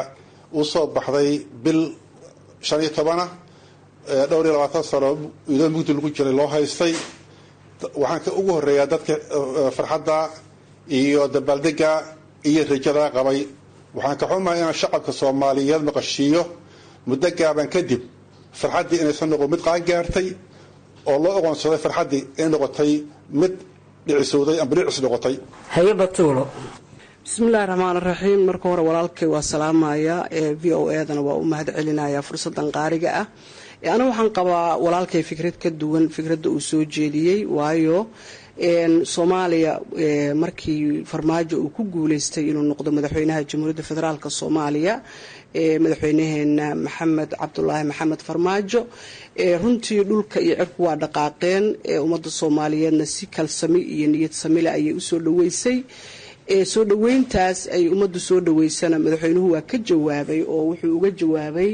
u soo baxday bil shan iyo tobana dhowr iyo labaatan sano iyadoo mugdi lagu jiray loo haystay waxaan ka ugu horeeyaa dadka farxadda iyo dabaaldega iyo rajada qabay waxaan ka xumahay inaan shacabka soomaaliyeed maqashiiyo muddo gaaban kadib farxaddii inaysan noqon mid qaangaartay oo loo oqoonsaday farxaddii inay noqotay mid dhicisowday amba dhicis noqotay hayabatuulo bismillahi raxmaan raxiim marka hore walaalkay waa salaamaya ee v o edana waa u mahad celinaya fursadan qaariga ah aniga waxaan qabaa walaalkay fikrad ka duwan fikradda uu soo jeediyey waayo soomaaliya markii farmaajo uu ku guuleystay inuu noqdo madaxweynaha jamhuuriyadda federaalk soomaaliya madaxweynaheena maxamed cabdulaahi maxamed farmaajo runtii dhulka iyo cirku waa dhaqaaqeen ummadda soomaaliyeedna si kalsami iyo niyad samile ayay usoo dhaweysay soo dhaweyntaas ay ummaddu soo dhaweysana madaxweynuhu waa ka jawaabay oo wuxuu uga jawaabay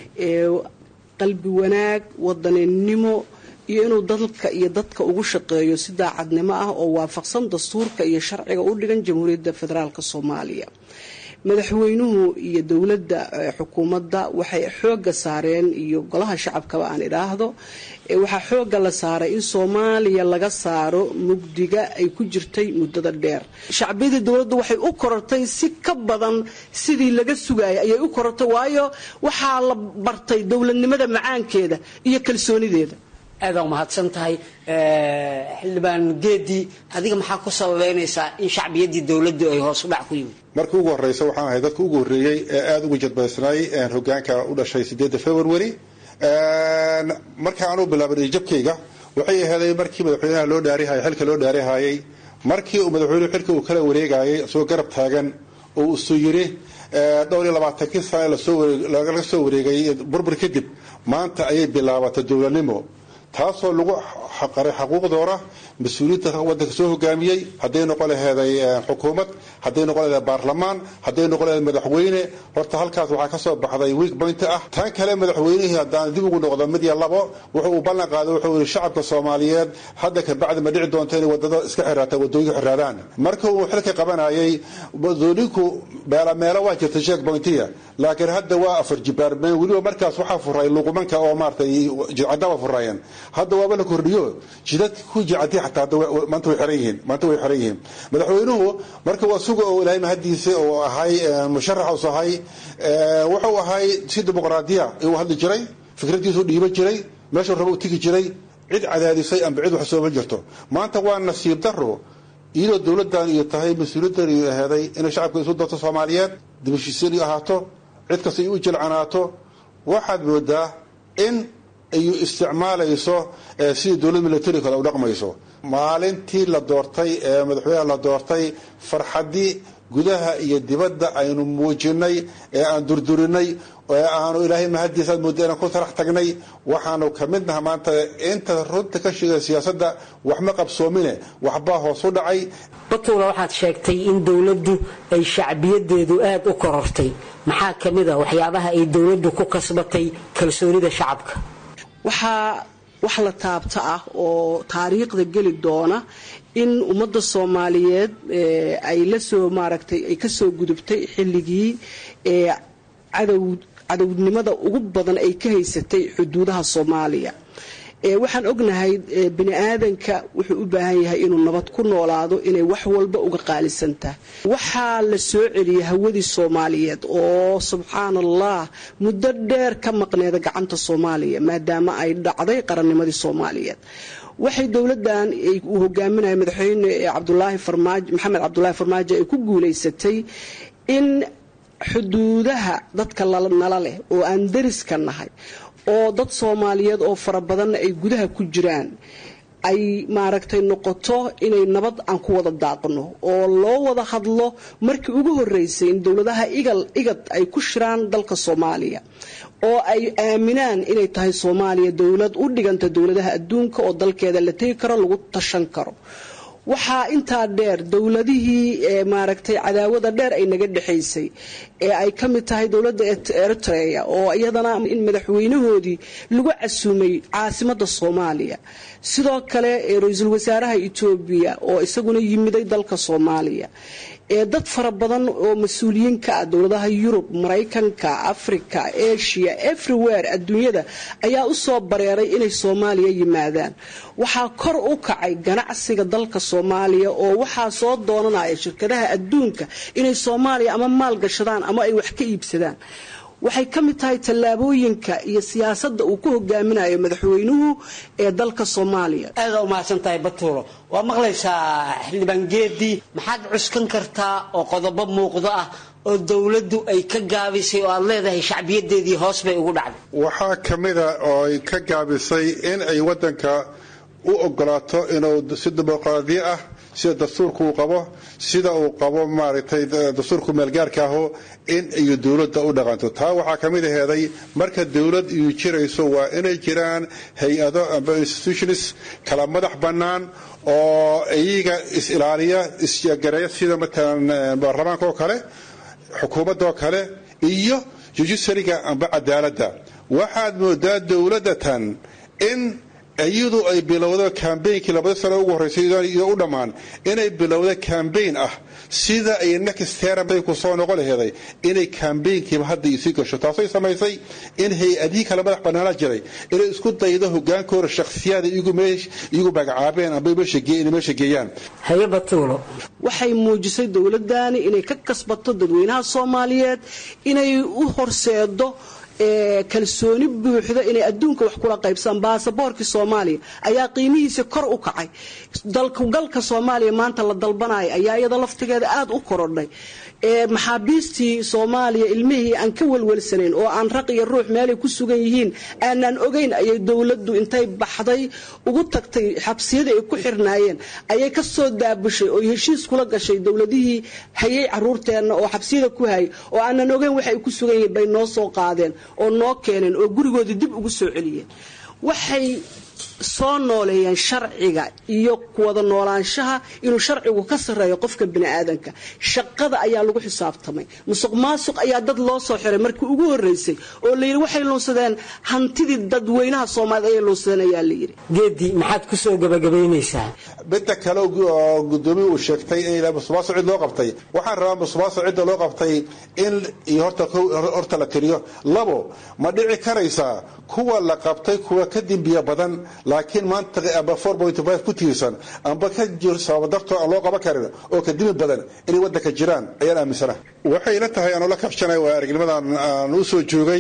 qalbi wanaag wadaninimo iyo inuu dalka iyo dadka ugu shaqeeyo si daacadnimo ah oo waafaqsan dastuurka iyo sharciga u dhigan jamhuuriyadda federaalk soomaaliya madaxweynuhu iyo dowladda xukuumadda waxay xooga saareen iyo golaha shacabkaba aan idhaahdo waxaa xooga la saaray in soomaaliya laga saaro mugdiga ay ku jirtay muddada dheer shacbiyadii dowladdu waxay u korortay si ka badan sidii laga sugayay ayay u korortay waayo waxaa la bartay dowladnimada macaankeeda iyo kalsoonideeda aada umahadsan tahay xildhibaan geedi adiga maxaa ku sababeynaysaa in shacbiyaddii dowladdu ay hoos u dhac ku yimid markii ugu horeysa waxaan ahay dadka ugu horreeyey ee aada ugu jadbaysnay hogaanka u dhashay sideedda february marka aan u bilaabay jabkayga waxay aheeday markii madaxweynaha loo dhaarihayay xilka loo dhaarihayay markii uu madaxweynuhu xilka uu kala wareegayay isagoo garab taagan oo isu yiri dhowr iyo labaatankii sane laga soo wareegay burbur kadib maanta ayay bilaabatay dowladnimo taasoo lagu xaqaray xaquuqdooda mas-uuliyiinta wadanka soo hogaamiyey hadday noqon laheeday xukuumad hadday noqon laheeday baarlamaan hadday noqon laheeday madaxweyne horta halkaas waxaa ka soo baxday week point ah tan kale madaxweynihii haddaan dib ugu noqdo mid iyo labo wuxuu uu ballan qaaday wuxuu yihi shacabka soomaaliyeed hadda kabacdi ma dhici doonto inay wadada iska xiraata wadooyinka xiraadaan marka uu xilka qabanayay wadooyinku meelo meelo waa jirta sheek pointiya laakiin hadda waa afar jibaarmeen weliba markaas waxaa furay luqumanka oo maaratay jidcadaba furayeen hadda waaba la kordhiyo jidadka ku jicadi xataa maanta way xiran yihiin maanta way xiran yihiin madaxweynuhu marka waa suga oo ilaahay mahadiisa oo ahay musharax us ahay wuxuu ahay si dimuqraadiya uu hadli jiray fikradiisu dhiiban jiray meeshuu raba u tegi jiray cid cadaadisay amba cid wax sooma jirto maanta waa nasiib daro iyadoo dowladan iyo tahay mas-uuliyaddan iyo aheeday inay shacabka isu darto soomaaliyeed dibashiisiin iyo ahaato cid kasta ay u jilcanaato waxaad moodaa in ay isticmaalayso sidii dowlad militari kale u dhaqmayso maalintii la doortay ee madaxweynaha la doortay farxaddii gudaha iyo dibadda aynu muujinay ee aan durdurinay ee aanu ilaahay mahadiisa aad mooda inaan ku tarax tagnay waxaanu ka mid naha maanta inta runta ka sheegay siyaasadda waxma qabsoomine waxbaa hoos u dhacay batuula waxaad sheegtay in dowladdu ay shacbiyadeedu aada u korortay maxaa ka mid a waxyaabaha ay dowladdu ku kasbatay kalsoonida shacabka waxaa wax la taabta ah oo taariikhda geli doona in ummadda soomaaliyeed ay lasoo maaragtay ay kasoo gudubtay xilligii cadow cadownimada ugu badan ay ka haysatay xuduudaha soomaaliya waxaan ognahay bini aadanka wuxuu u baahan yahay inuu nabad ku noolaado inay wax walba uga qaalisan tahay waxaa la soo celiyay hawadii soomaaliyeed oo subxaan allah muddo dheer ka maqneeda gacanta soomaaliya maadaama ay dhacday qarannimadii soomaaliyeed waxay dowladan uu hogaaminaya madaxweyne cabdulaahi farmaajo maxamed cabdulaahi farmaajo ay ku guuleysatay in xuduudaha dadka nala leh oo aan dariska nahay oo dad soomaaliyeed oo fara badanna ay gudaha ku jiraan ay maaragtay noqoto inay nabad aan ku wada daaqno oo loo wada hadlo markii ugu horeysay in dowladaha igal igad ay ku shiraan dalka soomaaliya oo ay aaminaan inay tahay soomaaliya dowlad u dhiganta dowladaha adduunka oo dalkeeda la tegi karo lagu tashan karo waxaa intaa dheer dowladihii maaragtay cadaawada dheer ay naga dhexaysay ee ay ka mid tahay dowladda eritrea oo iyadana in madaxweynahoodii lagu casuumay caasimada soomaaliya sidoo kale ra-iisul wasaaraha etoobiya oo isaguna yimiday dalka soomaaliya ee dad fara badan oo mas-uuliyiin ka ah dowladaha yurub maraykanka africa asia everywhere adduunyada ayaa u soo bareeray inay soomaaliya yimaadaan waxaa kor u kacay ganacsiga dalka soomaaliya oo waxaa soo doonanaya shirkadaha adduunka inay soomaaliya ama maal gashadaan ama ay wax ka iibsadaan waxay ka mid tahay tallaabooyinka iyo siyaasadda uu ku hogaaminayo madaxweynuhu ee dalka soomaaliya aada u mahadsan tahay batuulo waa maqlaysaa xildhibaan geedii maxaad cuskan kartaa oo qodobo muuqdo ah oo dowladdu ay ka gaabisay oo aad leedahay shacbiyadeedii hoos bay ugu dhacday waxaa ka mida oo ay ka gaabisay in ay waddanka u ogolaato inuu si dimuqraadiyo ah sida dastuurka uu qabo sida uu qabo maaragtay dastuurku meelgaarka aho in iyo dowladda u dhaqanto taa waxaa ka mid aheeday marka dowlad iyu jirayso waa inay jiraan hay-ado amba institutions kala madax bannaan oo iyaga is-ilaaliya isgareeya sida matalan baarlamaanka oo kale xukuumadda oo kale iyo judiciaryga amba cadaaladda waxaad moodaa dowladda tan in iyadu ay bilowdo kambeynkii labada sano ugu horreysay iyo u dhammaan inay bilowdo kambeyn ah sida ay next term bay ku soo noqon laheeday inay kambeynkiiba hadda isii gasho taasay samaysay in hay-adihii kale madax bannaana jiray inay isku daydo hogaankooda shakhsiyaada iyagu magacaabeen amba meesha geeyaan haye batuulo waxay muujisay dowladani inay ka kasbato dadweynaha soomaaliyeed inay u horseedo kalsooni buuxda inay adduunka wax kula qaybsadaan baasaboorkii soomaaliya ayaa qiimihiisa kor u kacay dalkugalka soomaaliya maanta la dalbanaya ayaa iyada laftigeeda aada u korodhay maxaabiistii soomaaliya ilmihii aan ka welwelsanayn oo aan raq iyo ruux meelay ku sugan yihiin aanaan ogeyn ayay dowladdu intay baxday ugu tagtay xabsiyadii ay ku xirnaayeen ayay ka soo daabushay oo heshiis kula gashay dowladihii hayay caruurteenna oo xabsiyada ku hayay oo aanan ogeyn waxa ay ku sugan yihiin bay noo soo qaadeen oo noo keeneen oo gurigoodii dib ugu soo celiyeen waxay soo nooleeyeen sharciga iyo kuwada noolaanshaha inuu sharcigu ka sarreeyo qofka bini'aadanka shaqada ayaa lagu xisaabtamay musuq maasuq ayaa dad loo soo xiray markii ugu horreysay oo layidhi waxay luunsadeen hantidii dadweynaha soomaaliyed ayay luunsadeen ayaa layidhi geedii maxaad ku soo gabagabaynaysaa midda kale oo gudoomiye uu sheegtay in musuqmaasuq cid loo qabtay waxaan rabaa musuqmaasuq cidda loo qabtay in iyo horta horta la tiriyo labo ma dhici karaysaa kuwa la qabtay kuwa ka dembiya badan laakiin maanta amba ku tiirsan amba ka jiro sababa dartoo aan loo qaban karin oo ka dimi badan inay waddanka jiraan ayaan aaminsana waxayna tahay anoo la kabshanay waa aragnimadan aan u soo joogay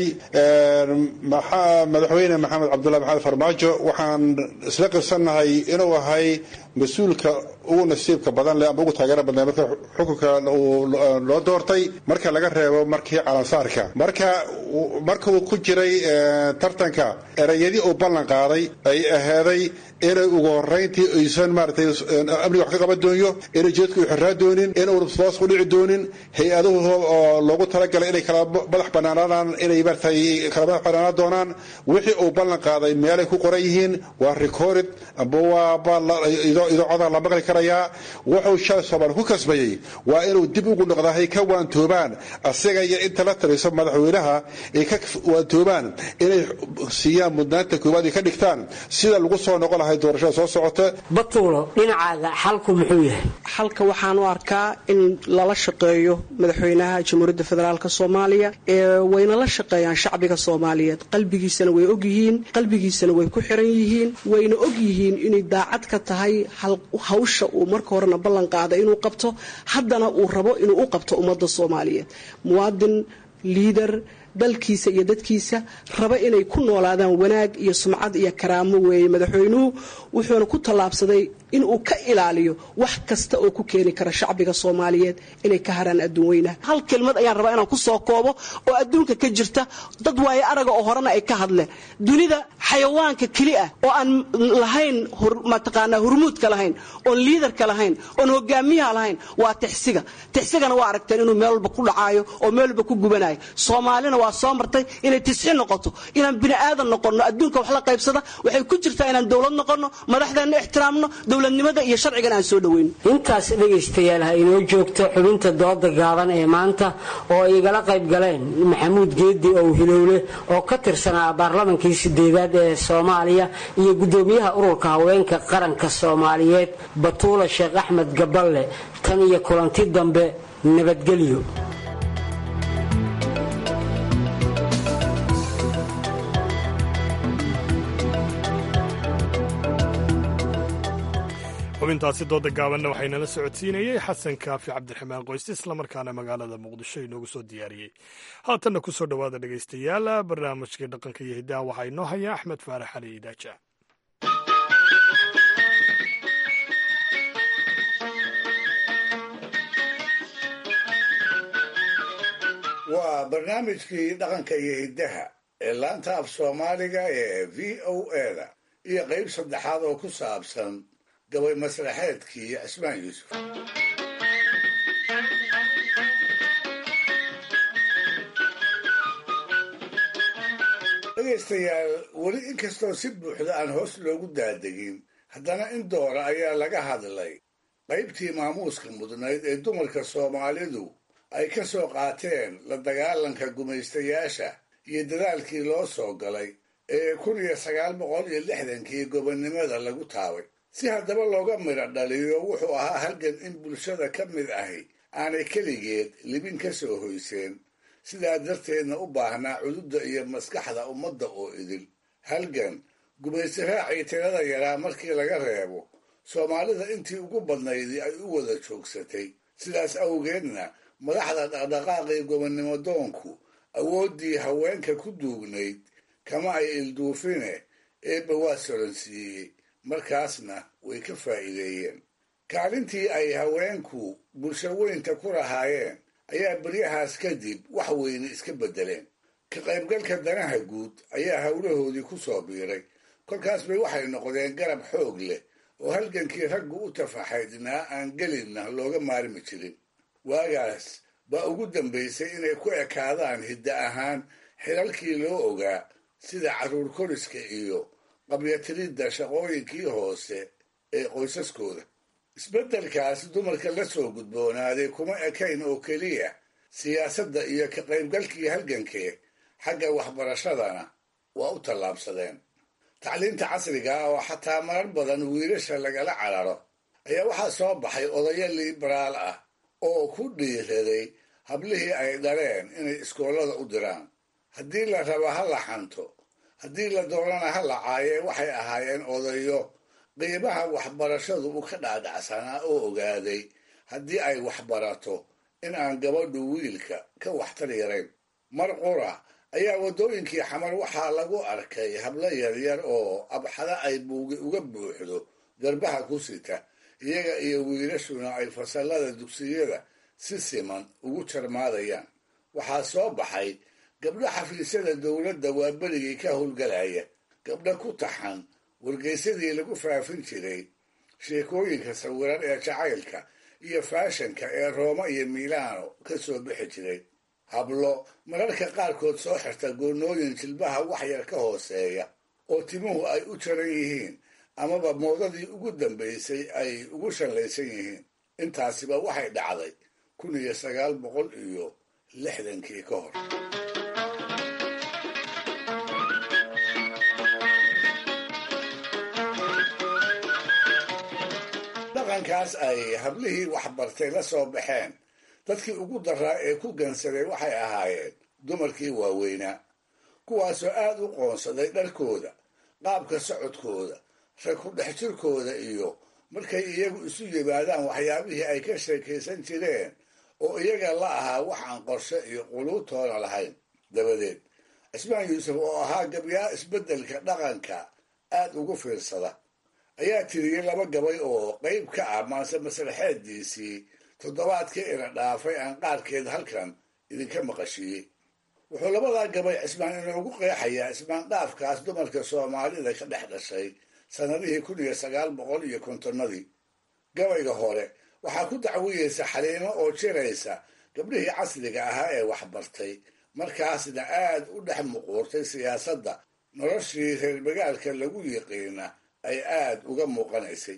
madaxweyne maxamed cabdullahi maxamed farmaajo waxaan isla qirsannahay inuu ahay mas-uulka ugu nasiibka badan leh amba ugu taageera badnaa marka xukunka loo doortay marka laga reebo markii calansaarka marka markuu ku jiray tartanka erayadii uu ballan qaaday ay aheeday inay ugu horeyntii aysan maaratay amniga wax ka qaban doonyo inay jeedku u xiraa doonin inuuna musuqmaasuq u dhici doonin hay-aduhu oo loogu talagalay inay kala madax banaanaadaan inay maaratay kala madax banaanaan doonaan wixii uu ballan qaaday meelay ku qoran yihiin waa recorded amba waa idoocodaa la maqli karayaa wuxuu shalay soomaali ku kasbayey waa inuu dib ugu noqdaa hay ka waantoobaan asaga iyo inta la taliso madaxweynaha ay ka waantoobaan inay siiyaan mudnaanta koowaad ay ka dhigtaan sida lagu soo noqon lahay doorashada soo socota batuulo dhinacaaga xalku muxuu yahay xalka waxaan u arkaa in lala shaqeeyo madaxweynaha jamhuuriyadda federaalk soomaaliya ee wayna la shaqeeyaan shacbiga soomaaliyeed qalbigiisana way ogyihiin qalbigiisana way ku xiran yihiin wayna ogyihiin inay daacad ka tahay hawsha uu marka horena ballan qaaday inuu qabto haddana uu rabo inuu u qabto ummadda soomaaliyeed muwaadin liider dalkiisa iyo dadkiisa raba inay ku noolaadaan wanaag iyo sumcad iyo karaamo weeye madaxweynuhu wuxuuna ku tallaabsaday inuu ka ilaaliyo wax kasta oo ku keeni kara shacbiga soomaaliyeed inay ka haraan adduun weynaha hal kelmad ayaan rabaa inaan ku soo koobo oo adduunka ka jirta dad waaye araga oo horena ay ka hadleen dunida xayawaanka keli ah oo aan lahayn mataqaanaa hurmuudka lahayn oon liidarka lahayn oon hogaamiyaha lahayn waa tixsiga tixsigana waa aragteen inuu meel walba ku dhacaayo oo meel walba ku gubanayo soomaalina waa soo martay inay tisxi noqoto inaan bini aadan noqonno adduunka wax la qaybsada waxay ku jirtaa inaan dowlad noqonno madaxdeenna ixtiraamno dowladnimada iyo sharcigan aan soo dhoweyn intaas dhegaystayaal ha inoo joogto xubinta dooda gaaban ee maanta oo ay igala qayb galeen maxamuud geedi ow hilowle oo ka tirsanaa baarlamankii sideedaad ee soomaaliya iyo guddoomiyaha ururka haweenka qaranka soomaaliyeed batuula sheekh axmed gaballe tan iyo kulanti dambe nabadgelyo xubintaasi dooda gaabanna waxaynala socodsiinayey xasan kaafi cabdiraxmaan qoyste islamarkaana magaalada muqdisho inoogu soo diyaariyey haatanna ku soo dhowaada dhegaystayaal barnaamijkii dhaqanka iyo hiddaha waxaa inoo haya axmed faarax cali idaaja waa barnaamijkii dhaqanka iyo hiddaha ee laanta af soomaaliga ee v o eda iyo qayb saddexaad oo ku saabsan gabay masraxeedkii cismaan yuusuf dhegaystayaal weli inkastoo si buuxda aan hoos loogu daadegin haddana in doora ayaa laga hadlay qaybtii maamuuska mudnayd ee dumarka soomaalidu ay ka soo qaateen la dagaalanka gumaystayaasha iyo dadaalkii loo soo galay ee kun iyo sagaal boqol iyo lixdankii gobonnimada lagu taabay si haddaba looga midho dhaliyo wuxuu ahaa halgan in bulshada ka mid ahi aanay keligeed libin ka soo hoyseen sidaa darteedna u baahnaa cududda iyo maskaxda ummadda oo idil halgan gumaysi raacii tirada yaraa markii laga reebo soomaalida intii ugu badnaydii ay u wada joogsatay sidaas awgeedna madaxda dhaqdhaqaaqii gobonnimo doonku awooddii haweenka ku duugnayd kama ay ilduufine eebba waa solansiiyey markaasna way ka faa'iideeyeen kaalintii ay haweenku bulsho weynta ku lahaayeen ayaa beryahaas kadib wax weyne iska beddeleen ka qaybgalka danaha guud ayaa howlahoodii ku soo biiray kolkaas bay waxay noqdeen garab xoog leh oo halgankii raggu u tafaxaydnaa aan gelinna looga maarmi jirin waagaas baa ugu dambaysay inay ku ekaadaan hidda ahaan xilalkii loo ogaa sida carruur koriska iyo qabyatiridda shaqooyinkii hoose ee qoysaskooda isbeddelkaas dumarka la soo gudboonaaday kuma ekayn oo keliya siyaasadda iyo ka qaybgalkii halgankee xagga waxbarashadana waa u tallaabsadeen tacliinta casriga ah oo xataa marar badan wiilasha lagala cararo ayaa waxaa soo baxay odayo liberaal ah oo ku dhiiraday hablihii ay dhaleen inay iskoollada u diraan haddii la rabo ha la xanto haddii la doonana ha la caayee waxay ahaayeen odayo qiimaha waxbarashadu u ka dhaadhacsanaa oo ogaaday haddii ay waxbarato in aan gabadhu wiilka ka waxtar yarayn mar qura ayaa waddooyinkii xamar waxaa lagu arkay hablo yaryar oo abxada ay buugi uga buuxdo garbaha ku sita iyaga iyo wiilashuna ay fasallada dugsiyada si siman ugu jarmaadayaan waxaa soo baxay gabdho xafiisyada dowladda waa berigii ka howlgalaya gabdho ku taxan wargeysadii lagu faafin jiray sheekooyinka sawiran ee jacaylka iyo faashanka ee rooma iyo milaano ka soo bixi jiray hablo mararka qaarkood soo xirta goonnooyin jilbaha waxyar ka hooseeya oo timuhu ay u jaran yihiin amaba moodadii ugu dambaysay ay ugu shallaysan yihiin intaasiba waxay dhacday kun iyo sagaal boqol iyo lixdankii ka hor dhaqankaas ay hablihii waxbartay la soo baxeen dadkii ugu daraa ee ku gansaday waxay ahaayeen dumarkii waaweynaa kuwaasoo aad u qoonsaday dharkooda qaabka socodkooda rag ku dhex jirkooda iyo markay iyagu isu yimaadaan waxyaabihii ay ka sheekaysan jireen oo iyaga la ahaa wax aan qorshe iyo quluubtoona lahayn dabadeed cismaan yuusuf oo ahaa gabyaa isbeddelka dhaqanka aad ugu fiirsada ayaa tiriyey laba gabay oo qayb ka ah maase masraxeeddiisii toddobaadkii ina dhaafay aan qaarkeed halkan idinka maqashiiyey wuxuu labadaa gabay cismaan inoogu qeexayaa cismaan dhaafkaas dumarka soomaalida ka dhex dhashay sannadihii kun iyo sagaal boqol iyo kontonnadii gabayga hore waxaa ku dacwiyeysa xaliimo oo jiraysa gabdhihii casriga ahaa ee waxbartay markaasna aad u dhex muquurtay siyaasadda noloshii reer magaalka lagu yiqiina ay aad uga muuqanaysay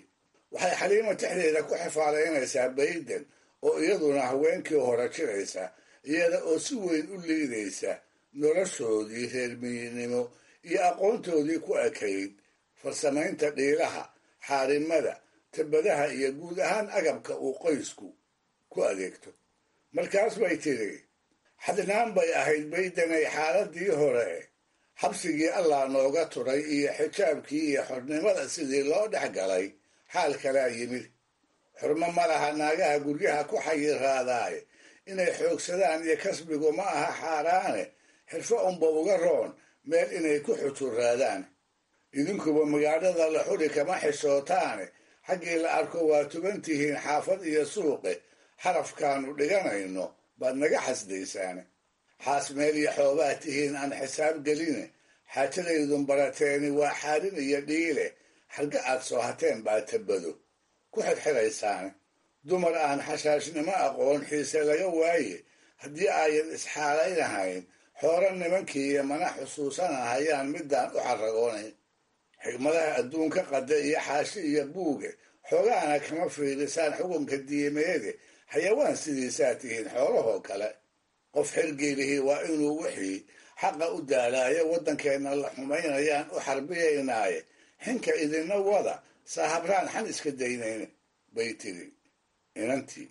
waxay xaliimo tixdeeda ku xifaalaynaysaa bayden oo iyaduna haweenkii hore jiraysa iyada oo si weyn u liidaysa noloshoodii reermiyinimo iyo aqoontoodii ku ekayd farsamaynta dhiilaha xaarimada tabadaha iyo guud ahaan agabka uu qoysku ku adeegto markaas bay tidhi xadnaan bay ahayd baydenay xaaladii hore xabsigii allah nooga turay iyo xijaabkii iyo xornimada sidii loo dhex galay xaal kalaa yimid xurmo ma laha naagaha guryaha ku xayiraadaaye inay xoogsadaan iyo kasbigu ma aha xaaraane xirfo unba uga roon meel inay ku xujuraadaan idinkuba magaalada la xuri kama xishootaane xaggii la arko waa tuban tihiin xaafad iyo suuqe xarafkaanu dhiganayno baad naga xasdaysaane xaas meel iyo xoobaa tihiin aan xisaab geline xaajadaydun barateeni waa xaarin iyo dhiile xarga aad soo hateen baa tabado ku xirxiraysaane dumar aan xashaashnimo aqoon xiise laga waaye haddii ayan isxaalaynahayn xooro nimankii iyo mana xusuusanahayaan midaan u xaragoonayn xigmadaha adduunka qada iyo xaashi iyo buuge xoogaana kama fiirisaan xukunka diimeede xayawaan sidiisaa tihiin xoolahoo kale qof xilgeelihii waa inuu wixii xaqa u daalaayo waddankeenna la xumaynayaan u xarbiyaynaaye xinka idinna wada saahabraan xan iska daynayn bay tiri inantii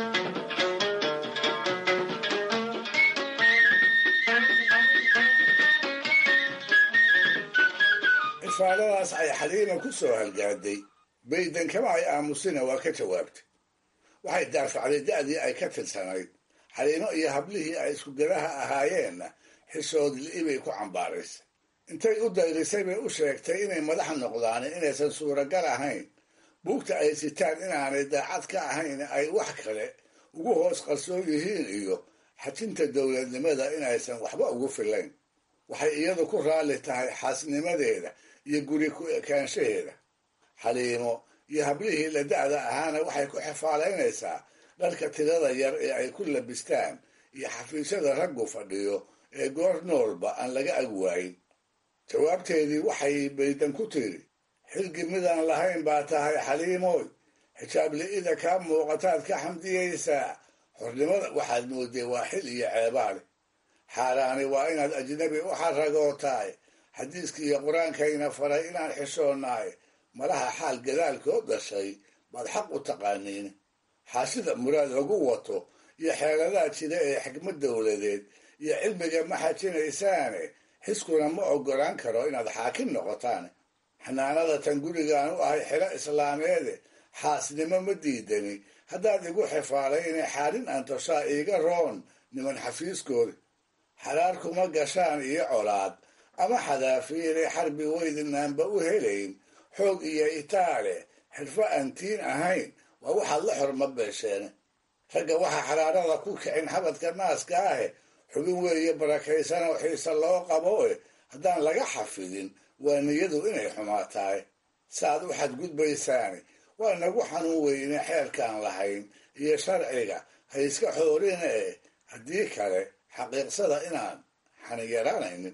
ifaaladaas ay xaliima ku soo halgaaday bayden kama ay aamusina waa ka jawaabtay waxay daafacday da'dii ay ka tirsanayd xaliimo iyo hablihii ay iskugadaha ahaayeenna xishood li'ibay ku cambaaraysay intay u dayrisay bay u sheegtay inay madax noqdaan inaysan suuragal ahayn buugta ay sitaan inaanay daacad ka ahayn ay wax kale ugu hoos qarsoon yihiin iyo xajinta dowladnimada inaysan waxba ugu filayn waxay iyadu ku raalli tahay xaasnimadeeda iyo guri ku ekaanshaheeda xaliimo iyo hablihii la da'da ahaana waxay ku xifaalaynaysaa dharka tirada yar ee ay ku labistaan iyo xafiisyada raggu fadhiyo ee goor noolba aan laga ag waayin jawaabteedii waxay baydan ku tiri xilgi midaan lahayn baa tahay xaliimooy xijaab li'ida kaa muuqataad ka xamdiyaysaa xornimada waxaad mooday waa xil iyo ceebaale xaaraani waa inaad ajnabi u xaragootaay xadiiskii iyo qur-aankayna faray inaan xishoonaay malaha xaal gadaalkood dhashay baad xaq u taqaaniin xaashida muraad lagu wato iyo xeeladaha jira ee xikmad dowladeed iyo cilmiga ma xajinaysaane xiskuna ma oggolaan karo inaad xaakim noqotaan xanaanada tan gurigaan u ahay xilo islaameede xaasnimo ma diidani haddaad igu xifaalay inay xaalin antoshaa iiga roon niman xafiiskooda xaraar kuma gashaan iyo colaad ama xadaafiinay xarbi weydinaanba u helayn xoog iyo itaale xirfo aantiin ahayn waa waxaad la xorma beesheene ragga waxaa xaraarada ku kicin xabadka naaska ahe xubin weeye barakaysan oo xiise loo qabo e haddaan laga xafidin waa niyadu inay xumaatahay saaad u xadgudbaysaani waa nagu xanuun weyne xeerkaan lahayn iyo sharciga ha iska xoorina eh haddii kale xaqiiqsada inaan xaniyaraanaynin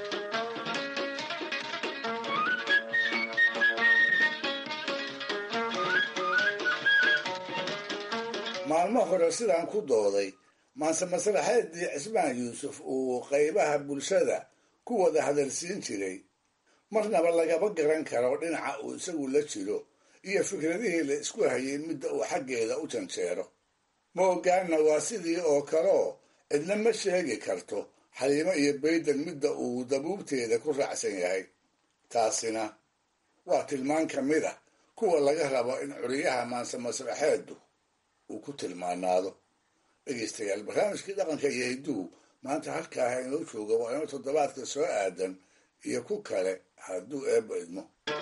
maalmo hore sidaan ku dooday maanse maslaxeedii cismaan yuusuf uu qaybaha bulshada ku wada hadalsiin jiray marnaba lagama garan karo dhinaca uu isagu la jiro iyo fikradihii la isku hayay midda uu xaggeeda u janjeero ma ogaanna waa sidii oo kaleo cidna ma sheegi karto xaliimo iyo bayden midda uu dabuubteeda ku raacsan yahay taasina waa tilmaan ka mid ah kuwa laga rabo in curiyaha maanse masraxeedu uu ku tilmaanaado dhegeystayaal barnaamijkii dhaqanka iyo hidduhu maanta halkaaha inoo jooga waa inoo toddobaadka soo aadan iyo ku kale hadduu eebba idmo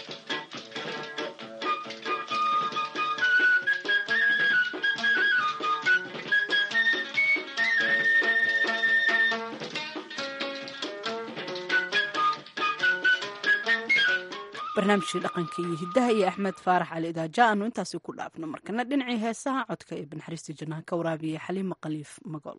barnaamijkii dhaqanka iyo hiddaha iyo axmed faarax cali idaaja aanu intaasi ku dhaafno markana dhinacii heesaha codka ee banaxariista jannaha ka waraabiya xaliima khaliif magool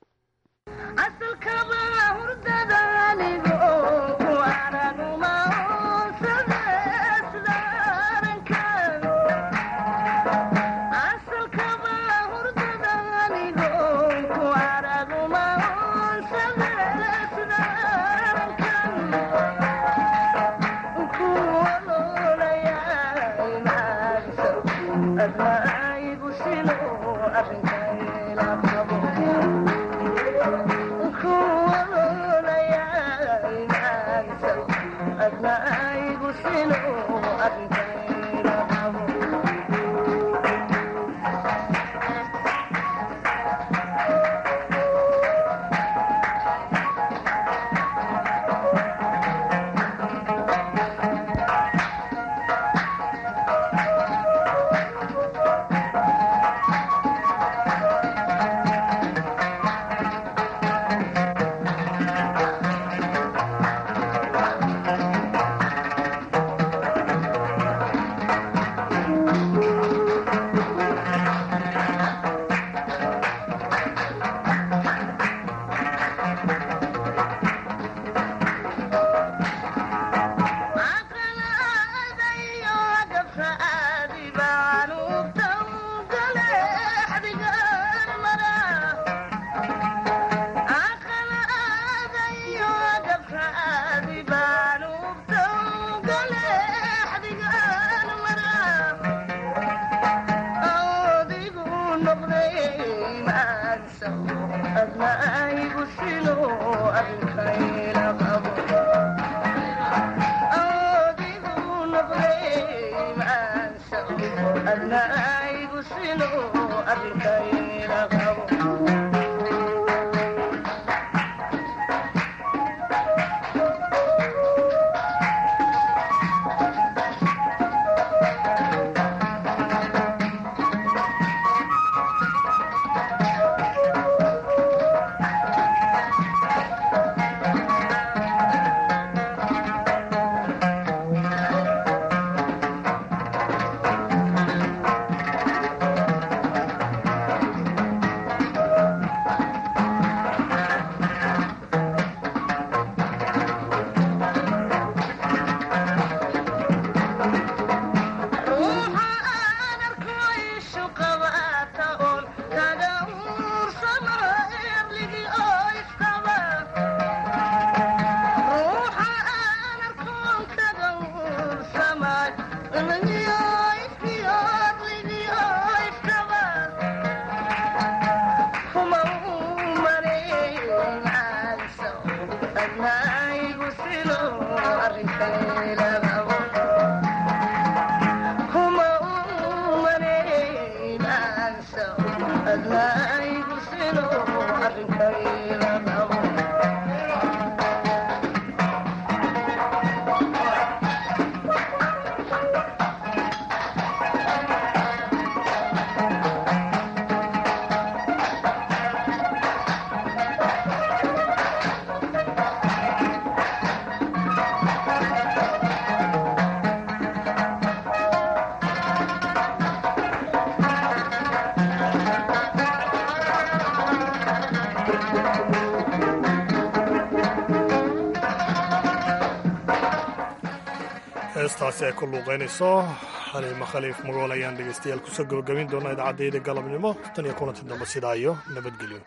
heestaasi ay ku luuqaynayso xaliima khaliif magool ayaan dhegaystayaal kusoo gabagabin doonaa idaacadayda galabnimo tan iyo kulanti dambe sidaa iyo nabadgelyo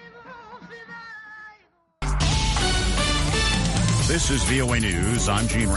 This is VOA News. I'm Gene